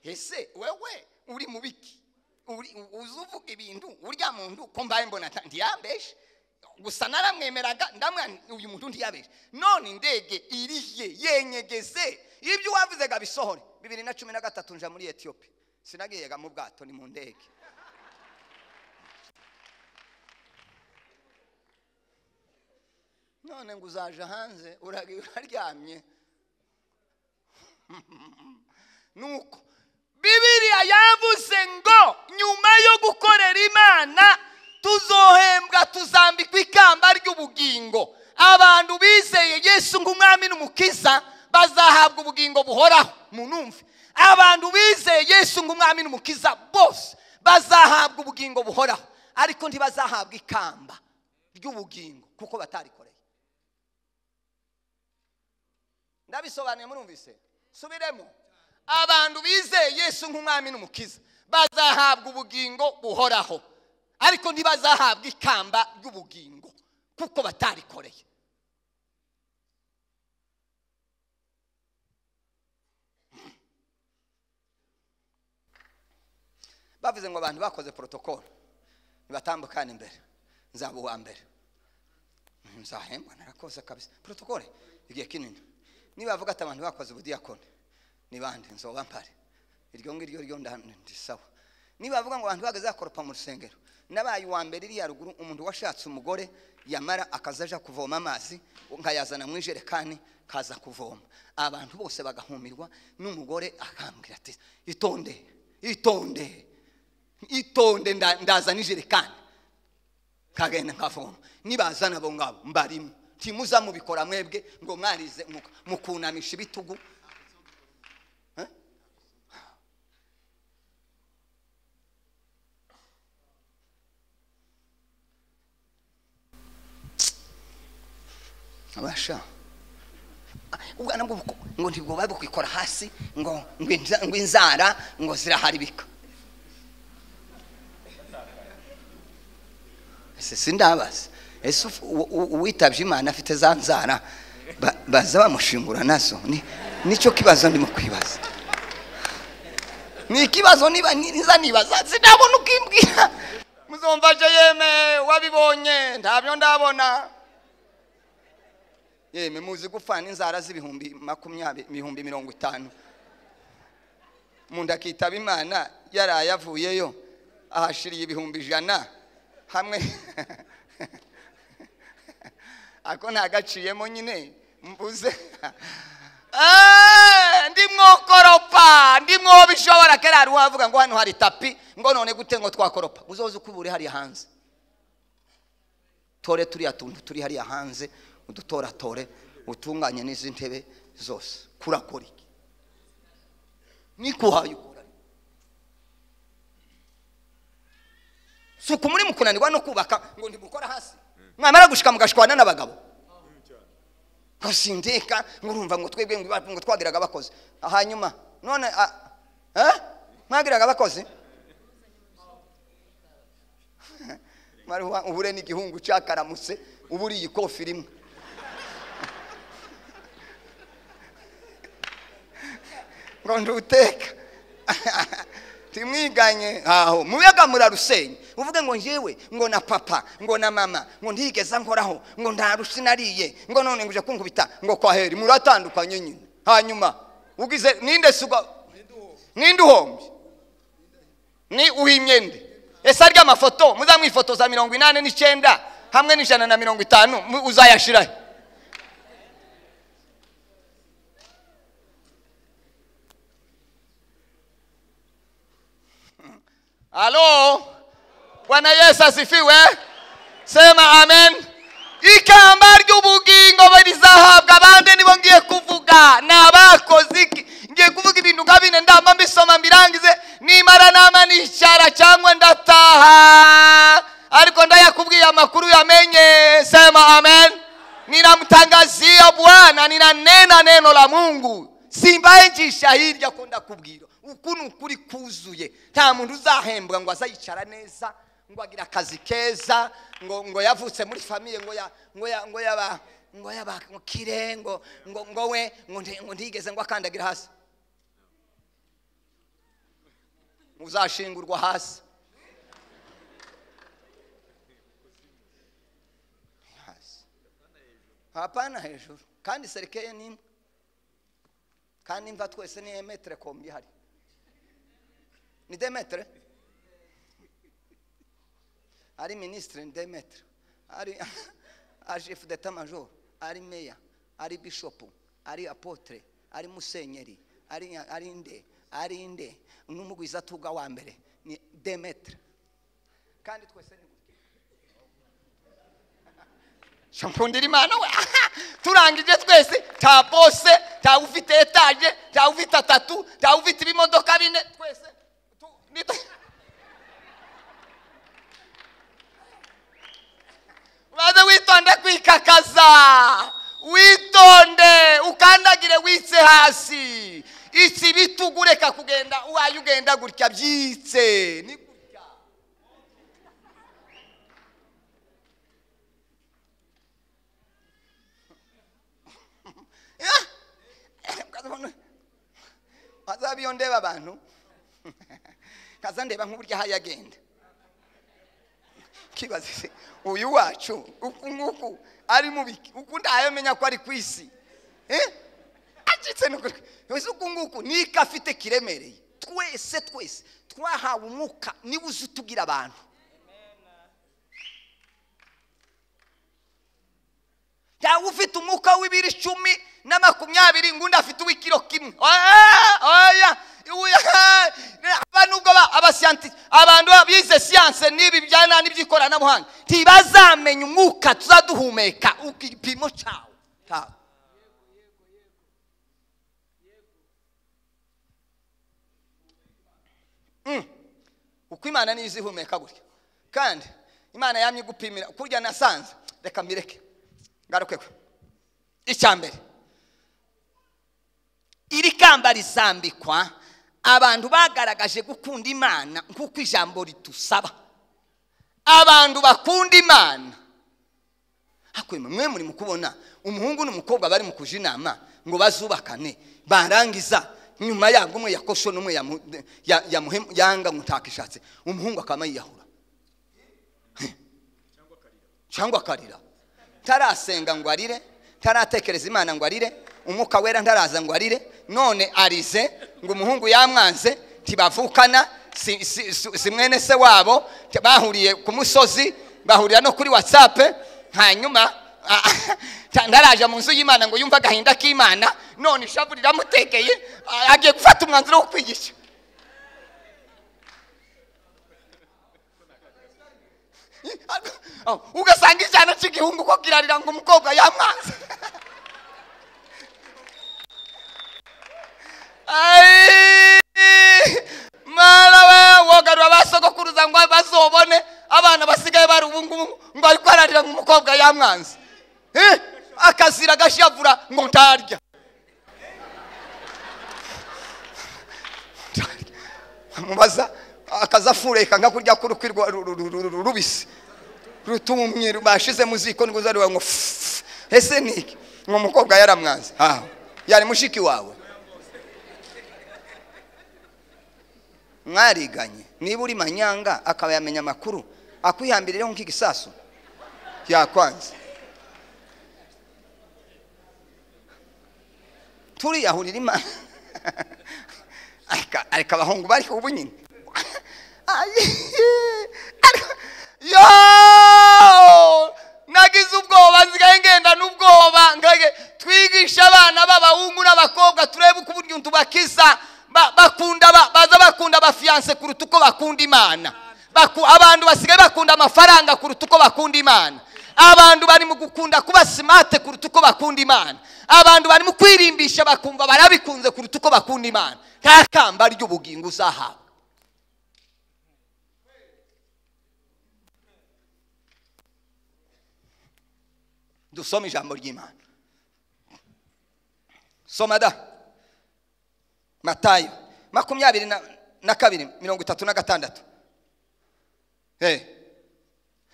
ese wewe uri mu biki Uri- u- uzi uvuga ibintu urya muntu ko mbaye mbona nta- ntiyambeshe gusa naramwemeraga ndamwana uyu muntu ntiyabeshe none indege iriye yenyegeze ibyo wavuze ngo abisohore bibiri na cumi na gatatu nja muri etiyopi sinagiyega mu bwato ni mu ndege none ngo uzaje hanze uragiye uraryamye nuko bibiriya yavuze ngo nyuma yo gukorera imana tuzohembwa tuzambikwa ikamba ry'ubugingo abantu bizeye yesu nk'umwami n'umukiza bazahabwa ubugingo buhoraho munumve abantu bizeye yesu nk'umwami n'umukiza bose bazahabwa ubugingo buhoraho ariko ntibazahabwa ikamba ry'ubugingo kuko batarikoreye ndabisobanuye murumvise subiremo abantu bizeye yesu nk'umwami n'umukiza bazahabwa ubugingo buhoraho ariko ntibazahabwa ikamba ry'ubugingo kuko batarikoreye bavuze ngo abantu bakoze porotokolo ntibatambukane imbere nzaba uwa mbere nzahembwa narakoze kabisa porotokole igihe kinini niba bavuga ati abantu bakoze ubudiyakoni ni bande nzoba mpare iryo ngiryo ryo nda- ndisawa niba bavuga ngo abantu bageze bakoropa mu rusengero nabaye uwa mbere iriya ruguru umuntu washatse umugore yamara akazaja kuvoma amazi nkayazana mu ijerekani kaza kuvoma abantu bose bagahumirwa n'umugore akambwira ati itonde itonde itonde nda- ndazana ijerekani kagenda nkavoma nibazana abo ngabo mbarimo ntimuza mubikora mwebwe ngo mwarize mu- mukunamisha ibitugu Eh? abasha ubwana bwo buko- ngo ntibwoba bukwikora hasi ngo ngo inza- ngo inzara ngo ziraharibika ese sindabaza ese ufu- u- u- uwitabye imana afite za nzara ba- baza bamushingura nazo Ni- nicyo kibazo ndimo kwibaza ni ikibazo niba niza nibaza sinabona uko imbwira muzumva je yeme wabibonye ntabyo ndabona yeme muzi gupfana inzara z'ibihumbi makumyabiri ibihumbi mirongo itanu munda akitaba imana yaraye avuyeyo ahashiriye ibihumbi ijana hamwe ako ntagaciyemo nyine mbuze Eh, ndi mwokoropa ndi mwobishobora kera hari uwavuga ngo hano hari tapi ngo none gute ngo twakoropa uzoze uko buri hariya hanze tore turiya tuntu turi hariya hanze udutoratore utunganye n'izi ntebe zose kurakora iki nikuhaye ukora si uku muri mukunanirwa no kubaka ngo ntimukora hasi mwamara gushika mugashwana n'abagabo ngo sindeka ngo urumva ngo twebwe ngo iba- ngo twagiraga abakozi hanyuma none a- eh? mwagiraga abakozi Maruwa, uhure n'igihungu cyakaramutse uba uriye ikofi rimwe ngo nduteka timwiganye aho muyaga murarusenye uvuge ngo njyewe ngo na papa ngo na mama ngo ntigeze nkoraho ngo nta rushi nariye ngo none ngo uje kunkubita ngo kwaheri muratandukanye nyine hanyuma ugize ninde suga ninde uhombye ni uw'imyende ese arya amafoto muzamwifotoza mirongo inani n'icyenda hamwe n'ijana na mirongo itanu mu- uzayashirahe Halo? Bwana Yesu asifiwe. Sema amen. Ikamba ry'ubugingo barizahabwa abandi nibo ngiye kuvuga ni abakoze iki ngiye kuvuga ibintu nka bine ndamba mbisoma mbirangize nimara nama nicara cyangwa ndataha ariko ndayakubwiye amakuru yamenye sema amen ninamtangazia bwana ninanena neno la mungu simbaye njishahirya ko ndakubwira uku ni ukuri kuzuye nta muntu uzahembwa ngo azayicara neza ngo agira akazi keza ngo ngo yavutse muri famiye ngo ya ngo ya ngo yaba ngo yaba kire ngo ngo ngo we ngo nti- ngo ntigeze ngo akandagira hasi uzashingurwa hasi hasi hapana hejuru kandi serikeye ni imwe kandi imva twese ni emetere kombi ihari ni demetere ari minisitiri ni demetere ari ari shefu deta majoro ari meya ari bishopu ari apotere ari musenyeri ari ari nde ari nde n'umugwiza tuga wa mbere ni demetere kandi twese ni gutya shampundira imana we turangije twese nta bose nta ufite etaje nta ufite atatu nta ufite ibimodoka bine twese tu- ni- uraze witonde kwikakaza witonde ukandagire witse hasi iki bitugu reka kugenda uwaye ugenda gutya byitse ni gutya wazaba iyo ndeba abantu kaza ndeba nk'uburyo ahaye agenda kibaza se uyu wacu uku nguku ari mubi uku ntayamenya ko ari ku isi Eh? acitse ni ukuri wese uku nguku niko afite kiremereye twese twese twahawe umwuka niba uzi utugira abantu ntawe ufite umwuka w'ibiro icumi na makumyabiri ngo undi afite uw'ikiro kimwe oya oya uya- aba nubwo ba- abasiyanti abantu bize siyanse n'ibi bijyana n'iby'ikoranabuhanga ntibazamenya umwuka tuza duhumeka igipimo cyawo cyawo Mm. uko imana niyo izihumeka gutya kandi imana yamye igupimira kurya nasanze reka mbireke ngaruke kwe icya mbere iri kamba risambikwa abantu bagaragaje gukunda imana nk'uko ijambo ritusaba abantu bakunda imana hakwema mwe muri mu kubona umuhungu n'umukobwa bari mu kuja inama ngo bazubakane barangiza nyuma yabwo umwe yakosho n'umwe yamu- ya- yamuhe- yanga mutakishatse umuhungu akaba yiyahura cyangwa akarira tarasenga ngo arire taratekereza imana ngo arire umwuka wera ntaraza ngo arire none arize ngo umuhungu yamwanze ntibavukana si, si, si, si mwene se wabo t- bahuriye ku musozi bahurira no kuri watsape hanyuma ta- ntaraje mu nzu y'imana ngo yumve agahinda k'imana none ishavu riramutekeye a- agiye gufata umwanzuro wo kwigisha Oh, ugasanga icyana cy'igihungu ko kirarira ngo umukobwa yamwanze Ai, mwana we wogarura abasogokuruza ngo bazobone abana basigaye bari ubungubu ngo ariko ararira ngo umukobwa yamwanze Eh, akazira agashavura ngo ntarya amubaza akaza afureka nka kurya k'urukwi rwa- ru- ru- ru- ru- rubisi rutumye bashize mu ziko ngo uzariwe ngo fufu. ese ni iki ngo umukobwa yaramwanze aha yari mushiki wawe mwariganye niba uri manyanga akaba yamenya amakuru akwihambirireho nk'igisasu yakwanze turiyahurira imana areka areka abahungu bari ubu nyine yo nagize ubwoba nsigaye ngenda n'ubwoba ngage twigisha abana b'abahungu n'abakobwa turebe uko uburyo tubakiza Ba- bakunda ba- baza bakunda abafiyanse kuruta uko bakunda imana Baku- abantu basigaye bakunda amafaranga kuruta uko bakunda imana abantu bari mu gukunda kuba simate kuruta uko bakunda imana abantu bari mu kwirimbisha bakumva barabikunze kuruta uko bakunda imana nta kamba ry'ubugingo uzahabwa dusome ijambo ry'imana soma da matayo makumyabiri na, na kabiri mirongo itatu na gatandatu Eh.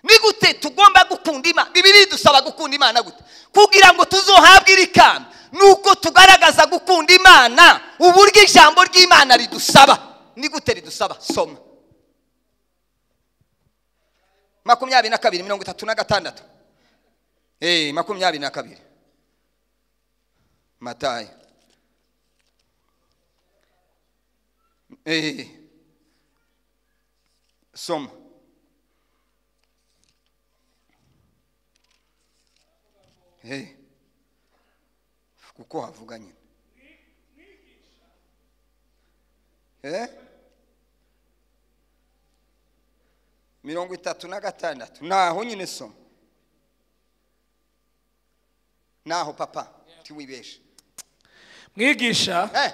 ni gute tugomba gukunda imana bibiri dusaba gukunda imana gute kugira ngo tuzohabwe iri kamba nuko tugaragaza gukunda imana uburyo ijambo ry'imana ridusaba ni gute ridusaba soma makumyabiri na kabiri mirongo itatu na gatandatu Eh, makumyabiri na kabiri matayo Eh, soma Eh. kuko havuga nyine Eh? mirongo itatu na gatandatu naho nyine soma naho papa tiwibeshe mwigisha Eh,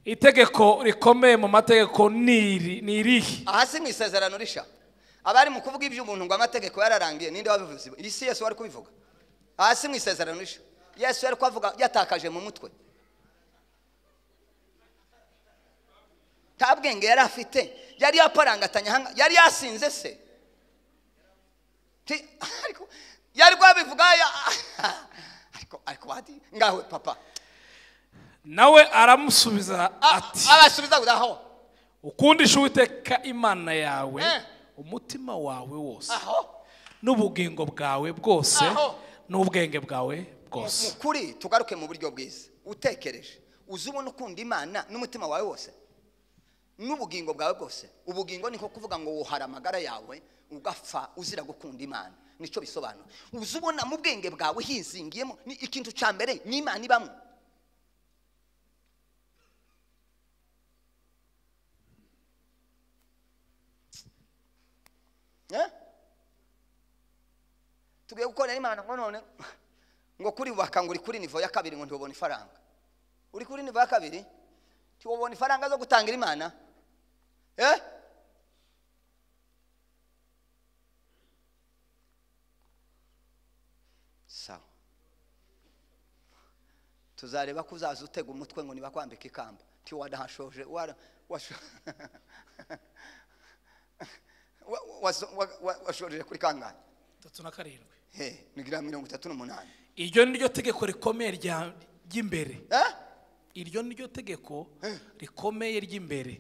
itegeko rikomeye mu mategeko ni iri ni irihe aha si mu isezerano risha abari mu kuvuga iby'umuntu ngo amategeko yararangiye ninde wabivuze iyi si yesu wari kubivuga aha si mu isezerano risha yesu yari kuvuga yatakaje mu mutwe nta bwenge yari afite yari yaparangatanya hanga yari yasinze se Ti- ariko yari kubivuga ya- ariko ariko wati ngawe papa nawe aramusubiza A- ati abasubiza aho ukundisha uwiteka imana yawe Eh. umutima wawe wose aho n'ubugingo bwawe bwose Aho. n'ubwenge bwawe mu bwose kuri tugaruke mu buryo bwiza utekereje uzi ubona ukunda imana n'umutima wawe wose n'ubugingo bwawe bwose ubugingo niko kuvuga ngo wuhara amagara yawe ugapfa uzira gukunda imana nicyo bisobanura uzi ubona mu bwenge bwawe hizingiyemo ni ikintu cya mbere ni imana ibamo Eh? tugiye gukorera imana ngo none ngo kuri bubaka ngo uri kuri nivo ya kabiri ngo ntiwubone ifaranga uri kuri nivo ya kabiri ntiwubone ifaranga zo gutangira imana eh sawa tuzareba ko uzaza utega umutwe ngo nibakwambika ikamba nti wadahashoje wara- washo- wa- waso- wa- wa- washoreje kuri kangahe itatu na karindwi He, ni gram mirongo itatu n'umunani iryo ni ryo tegeko rikomeye rya- ry'imbere Eh? iryo ni ryo tegeko rikomeye ry'imbere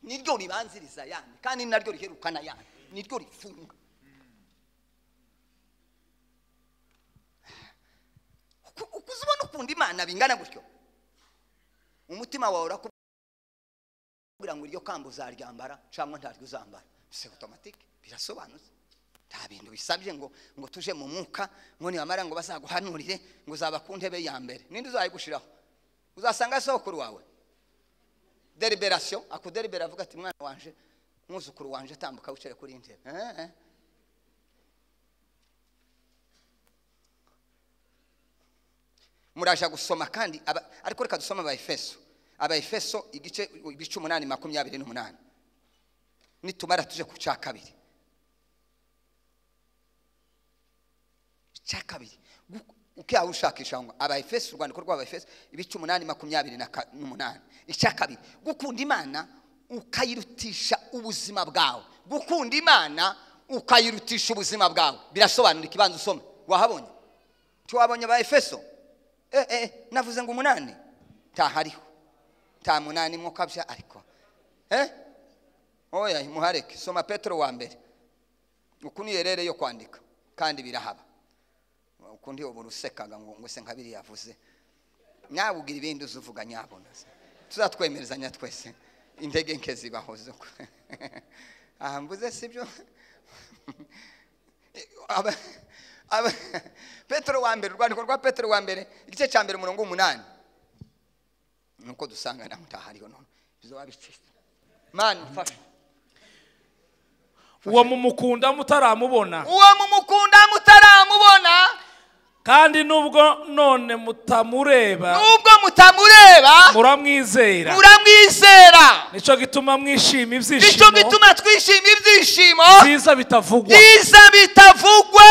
niryo ribanziriza yandi kandi ni naryo riherukana yandi niryo rifunga Uku- ukuze ubona ukunda imana bingana gutyo umutima wawe urakubwira ngo iryo kamba uzaryambara cyangwa ntaryo uzambara se otomatike birasobanutse nta bintu bisabye ngo ngo tuje mu mwuka ngo nibamara ngo bazaguhanurire ngo uzaba ku ntebe ya mbere ninde uzayigushiraho uzasanga sokuru wawe deliberation akudelibera avuga ati mwana wanje mwuzukuru wanje tambuka wicare kuri iyi ntebe Eh, eh. muraja gusoma kandi aba- ariko reka dusome abaefeso abaefeso igice ibice umunani makumyabiri n'umunani nitumara tuje ku cya kabiri icya kabiri Gu- ukiha ushakisha ngo abaefeso urwandiko rw'abaefeso ibice umunani makumyabiri na ka- n'umunani icya kabiri gukunda imana ukayirutisha ubuzima bwawe gukunda imana ukayirutisha ubuzima bwawe birasobanura ikibanza usome wahabonye tiwabonye abaefeso eh, eh, navuze ngo umunani ntahariho nta munani mwo kabya ariko eh? oya muhareke soma petero wa mbere uku ni erere yo kwandika kandi birahaba ukundi ubu rusekaga ngo ngo se nka biriya yavuze nawe ugira ibindi uza uvuga nyabona se. tuzatwemerezanya twese intege nke zibaho zo ku- aha mvuze si byo Aba- aba- petero wa mbere urwandiko rwa petero wa mbere igice cya mbere umurongo w'umunani nuko dusanga naho utahariho none bizaba bicitse mani mfasha uwo mumukunda mutaramubona uwo mumukunda mutaramubona kandi nubwo none mutamureba nubwo mutamureba muramwizera muramwizera nicyo gituma mwishima nicyo ibyishimo gituma twishima ibyishimo byiza bitavugwa byiza bitavugwa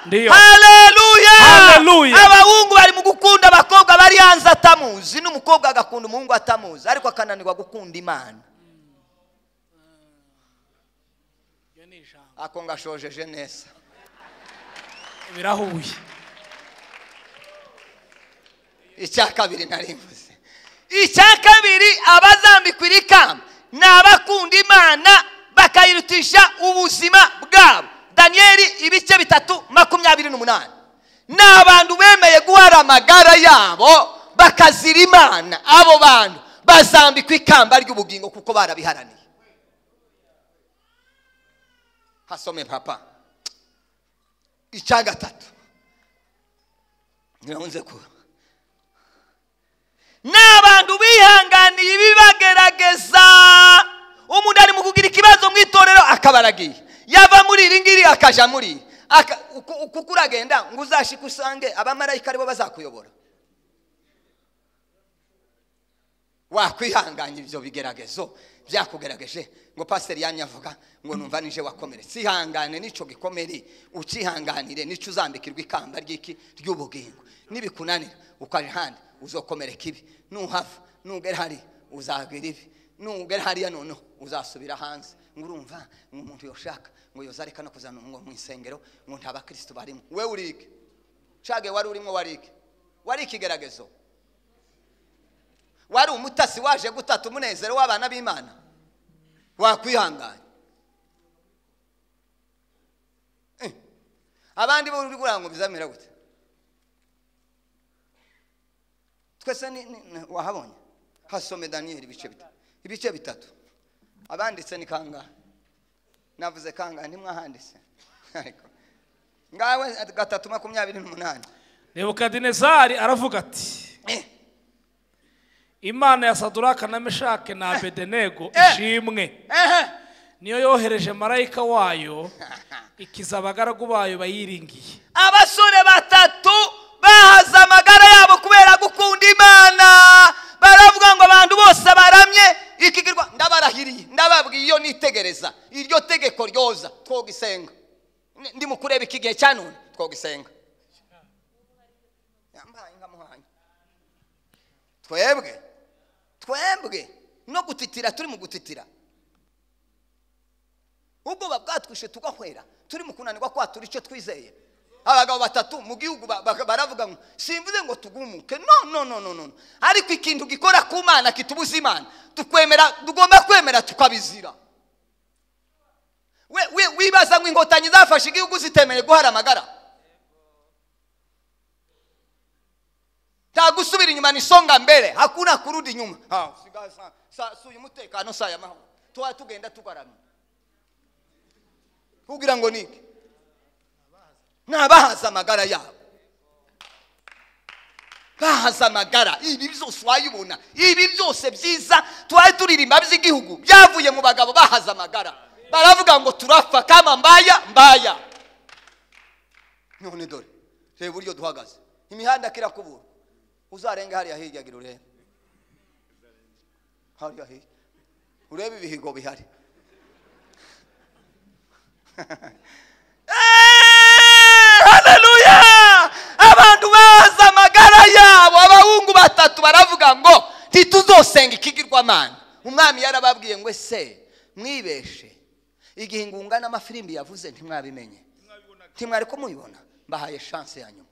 Ndiyo. haleluya Haleluya. abahungu bari mu gukunda abakobwa bari hanze atamuzi n'umukobwa agakunda umuhungu atamuzi ariko akananirwa gukunda imana ako ngashojeje neza birahuye icya kabiri narimbuze icya kabiri abazambikwa iri kamba ni abakunda imana bakayirutisha ubuzima bwabo daniyeli ibice bitatu makumyabiri n'umunani ni abantu bemeye guhara amagara yabo bakazira imana abo bantu bazambikwa ikamba ry'ubugingo kuko barabiharaniye hasome papa icya gatatu ntibanze ko ni abantu bihanganiye ibibagerageza umuntu ari mu kugira ikibazo mu itorero akaba aragiye yava muri iri ngiri akaja muri iri. Aka- uku- uku- uko uragenda ngo uzashike usange abamarayika aribo bazakuyobora wakwihanganya ibyo bigeragezo byakugerageje ngo pasiteri yanyu avuga ngo numva nije wakomeretse ihangane n'icyo gikomere ukihanganire n'icyo uzambikirwa ikamba ry'iki ry'ubugingo nibikunanira ukaje handi uzokomereka ibi nuhava nugera hari uzagira ibi nugera hariya noneho uzasubira hanze ngo urumva ngo umuntu yoshaka ngo yoza areka no kuzana ngo mu isengero ngo nta bakirisitu barimo we urike cage wari urimo warike wari ikigeragezo wari umutasi waje gutata umunezero w'abana b'imana wakwihangana Eh, abandi bo uri kugira ngo bizamera gute twese ni- ni- ni- wahabonye hasome daniyeli ibice bitatu ibice bitatu abanditse ni kangahe navuze kangahe ntimwahanditse ariko ngawe gatatu makumyabiri n'umunani nebukadinezari aravuga ati Eh, imana ya saduraka na meshake na abedenego Eh. ishimwe ehe. niyo yohereje marayika wayo ikiza abagaragu bayo bayiringiye abasore batatu bahaze amagara yabo kubera gukunda imana baravuga ngo abantu bose baramye ikigirwa ndabarahiriye ndababwiye iyo nitegereza iryo tegeko ryoza twogisenga Ni- ndi mu kureba iki gihe cya none twogisenga yambaye nkamuhanye twebwe twebwe no gutitira turi mu gutitira ubwoba bwatwishe tugahwera turi mu kunanirwa kwa turi icyo twizeye abagabo batatu mu gihugu ba- ba- baravuga ngo simvuze ngo tugumuke no no no no no ariko ikintu gikora ku mana kitubuza imana tukwemera tugomba kwemera tukabizira we we wibaza ngo inkotanyi zafashe igihugu zitemeye guhara amagara nta gusubira inyuma ni songa mbere hakuna kurudi nyuma ha siga sa, sa, suya umutekano saya mahoro tuba tugenda tugaramye kugira ngo niki ni abahaza amagara yabo bahaza amagara ibi byose wayibona ibi byose byiza twari turirimba by'igihugu byavuye mu bagabo bahaza amagara baravuga ngo turapfa kama mbaya mbaya none dore reba uburyo duhagaze imihanda kirakubura uzarenga hariya hirya gira urebe hariya hirya urebe ibihigo bihari haleluya abantu bazi amagara yabo abahungu batatu baravuga ngo ntituzosenga ikigirwamana umwami yarababwiye ngo ese mwibeshe igihe ingunga n'amafirimbi yavuze ntimwabimenye ntimwari kumubibona mbahaye shanse ya nyuma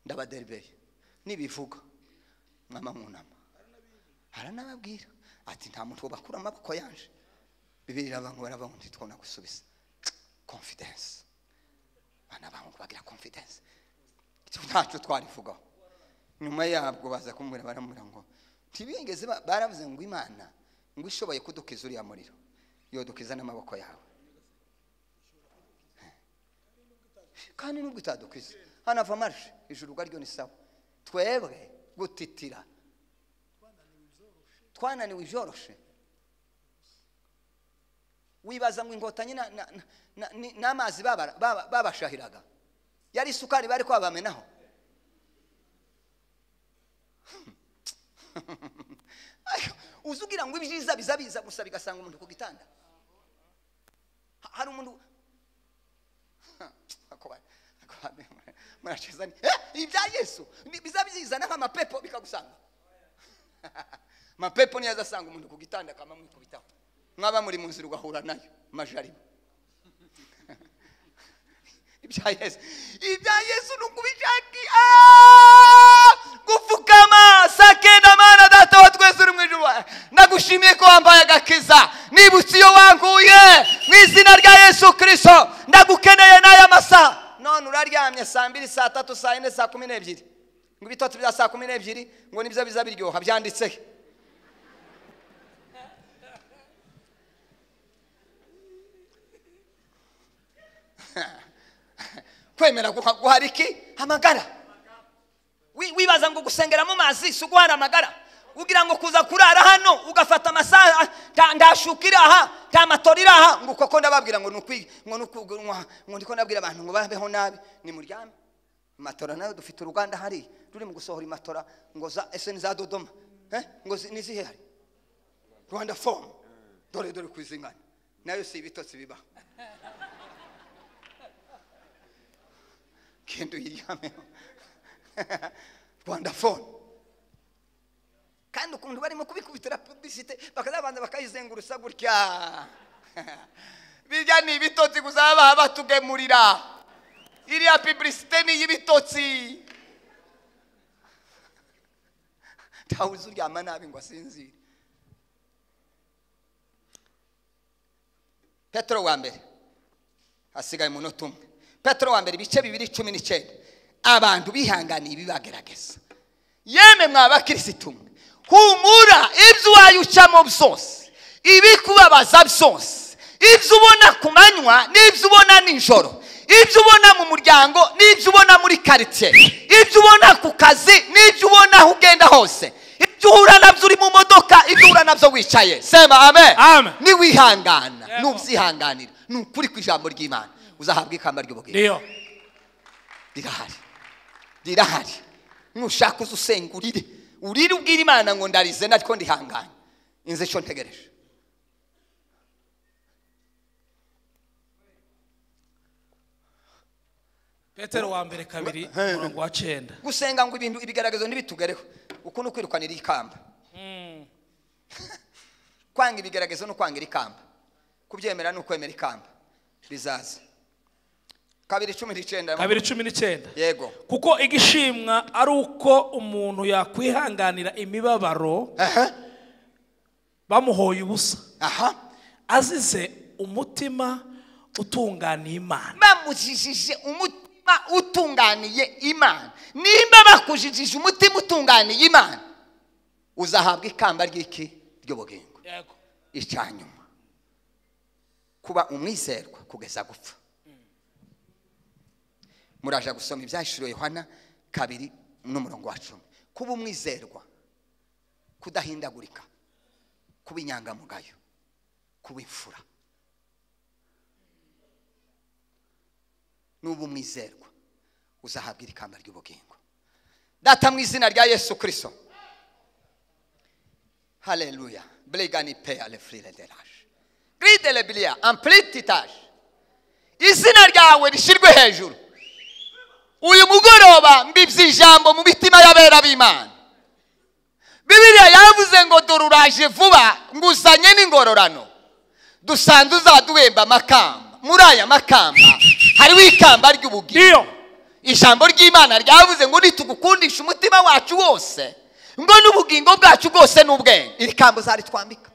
ndabaderibeye nibivuga mwama mwunama aranababwira ati nta muntu bakura amaboko yanje bibiri abantu baravuga ngo ntitwabona gusubiza confidence bana bahungu bagira confidence Icyo ntacyo twarivugaho nyuma yabwo baza kumubwira baramubwira ngo ntibigeze ba- baravuze ngo imana ngo ishoboye kudukiza uriya muriro yodukiza n'amaboko yawe kandi nubwo itadukiza hanava marishe ijuru ubwaryo ni sawa twebwe gutitira twananiwe ibyoroshe wibaza ngo inkotanyi na- na- na- na- ni- n'amazi baba- baba- babashahiraga yari isukari bari kwabamenaho Ariko uzi ugira ngo ibyiza biza biza gusa bigasanga umuntu ku gitanda Ha- hari umuntu Ako ba- ako ba- muracheza ni- Eh, ibya yesu ni- biza bizizana nk'amapepo bikagusanga mapepo niyo azasanga umuntu ku gitanda akaba amwikubitaho mwaba muri mu nzira ugahura nayo majarima ibya yesu ibya yesu ni ukubishaki Ah! gupfukama sakenda mana data wa twese uri mu ijuru ndagushimiye ko wambaye agakiza nibutse iyo wanguye mu izina rya yesu kirisito ndagukeneye n'aya masaha none uraryamye saa mbiri saa tatu saa yine saa kumi n'ebyiri ngo ibitotsi bya saa kumi n'ebyiri ngo nibyo biza biryoha byanditsehe kwemera guha- guhara iki amagara Wi- wibaza ngo gusengera mu mazi si uguhara amagara ugira ngo kuza kurara hano ugafata amasaha nta- nta shuka iri aha nta matora iri aha ngo koko ndababwira ngo ni ukwi- ngo ni uku- ngo- ngo ndiko nabwira abantu ngo babeho nabi ni muryame matora nayo dufite uruganda hariya ruri mu gusohora imatora ngo za ese ni za dodoma Eh? ngo zi- ni zihe hari rwanda fomu dore dore ku izingana nayo si ibitotsi bibaho genda uyiryameho rwanda phone kandi ukuntu barimo kubikubitira publicite bakazabanza bakayizengurutsa gutya birya ni ibitotsi gusa baba batugemurira iriya publicite ni iy'ibitotsi ntawe uzi uryama nabi ngo asinzire petero wa mbere hasigaye umunota umwe petero wa mbere ibice bibiri cumi n'icyenda abantu bihanganiye ibibagerageza yemwe mwa bakirisitu mwe humura ibyo wayucamo byose ibikubabaza byose ibyo ubona ku manywa n'ibyo ubona nijoro ibyo ubona mu muryango n'ibyo ubona muri karitsiye ibyo ubona ku kazi n'ibyo ubona aho ugenda hose ibyo uhura nabyo uri mu modoka ibyo uhura nabyo wicaye sema amen Amen. niwihangana Yego. nubyihanganira ni ukuri ku ijambo ry'imana uzahabwa ikamba ry'ubugingo ndiyo rirahari rirahari nushaka uze usengurire urire ubwire imana ngo ndarize naryo ndihangane inze icyo ntegereje petero wa mbere kabiri umurongo wa cyenda gusenga ngo ibintu ibigaragazo ntibitugereho uku ni ukwirukanira ikamba kwanga ibigaragazo ni ukwangira ikamba kubyemera ni ukwemera ikamba bizaza kabiri cumi n'icyenda kabiri cumi n'icyenda yego kuko igishimwa ari uko umuntu yakwihanganira imibabaro aha bamuhoye ubusa aha azize umutima utunganiye imana bamujijije umutima utunganiye imana nimba bakujijije umutima utunganiye imana uzahabwa ikamba ry'iki ry'ubugingo icya nyuma kuba umwizerwa kugeza gupfa muraje gusoma ibyahishuriwe yohana kabiri n'umurongo wa cumi kuba umwizerwa kudahindagurika kuba inyangamugayo kuba imfura nuba umwizerwa uzahabwa iri kamba ry'ubugingo data mu izina rya yesu kirisito haleluya bregani pe alefurire deraje gride lebiliya ampurite itaje izina ryawe rishyirwe hejuru uyu mugoroba mbibye ijambo mu mitima y'abera b'imana bibiriya yavuze ngo dore uraje vuba nguzanye n'ingororano dusanze uzaduhemba amakamba muri aya makamba hariho ikamba ry'ubugingo ndiyo ijambo ry'imana ryavuze ngo nitugukundisha umutima wacu wose ngo n'ubugingo bwacu bwose n'ubwenge iri kambo zaritwambika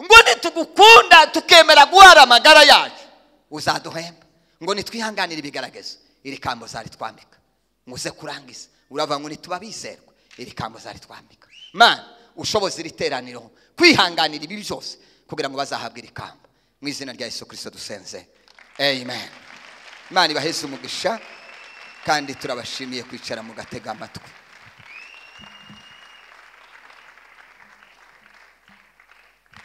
ngo nitugukunda tukemera guhara amagara yacu uzaduhemba ngo nitwihanganire ibigaragazo iri kambo zaritwambika ngo uze kurangiza urava ngo nituba bizerwa iri kambo zaritwambika mana ushoboza iri teraniro kwihanganira ibi byose kugira ngo bazahabwe iri kamba mu izina rya yesu kirisito dusenze amen imana ibaheze umugisha kandi turabashimiye kwicara mugatega amatwi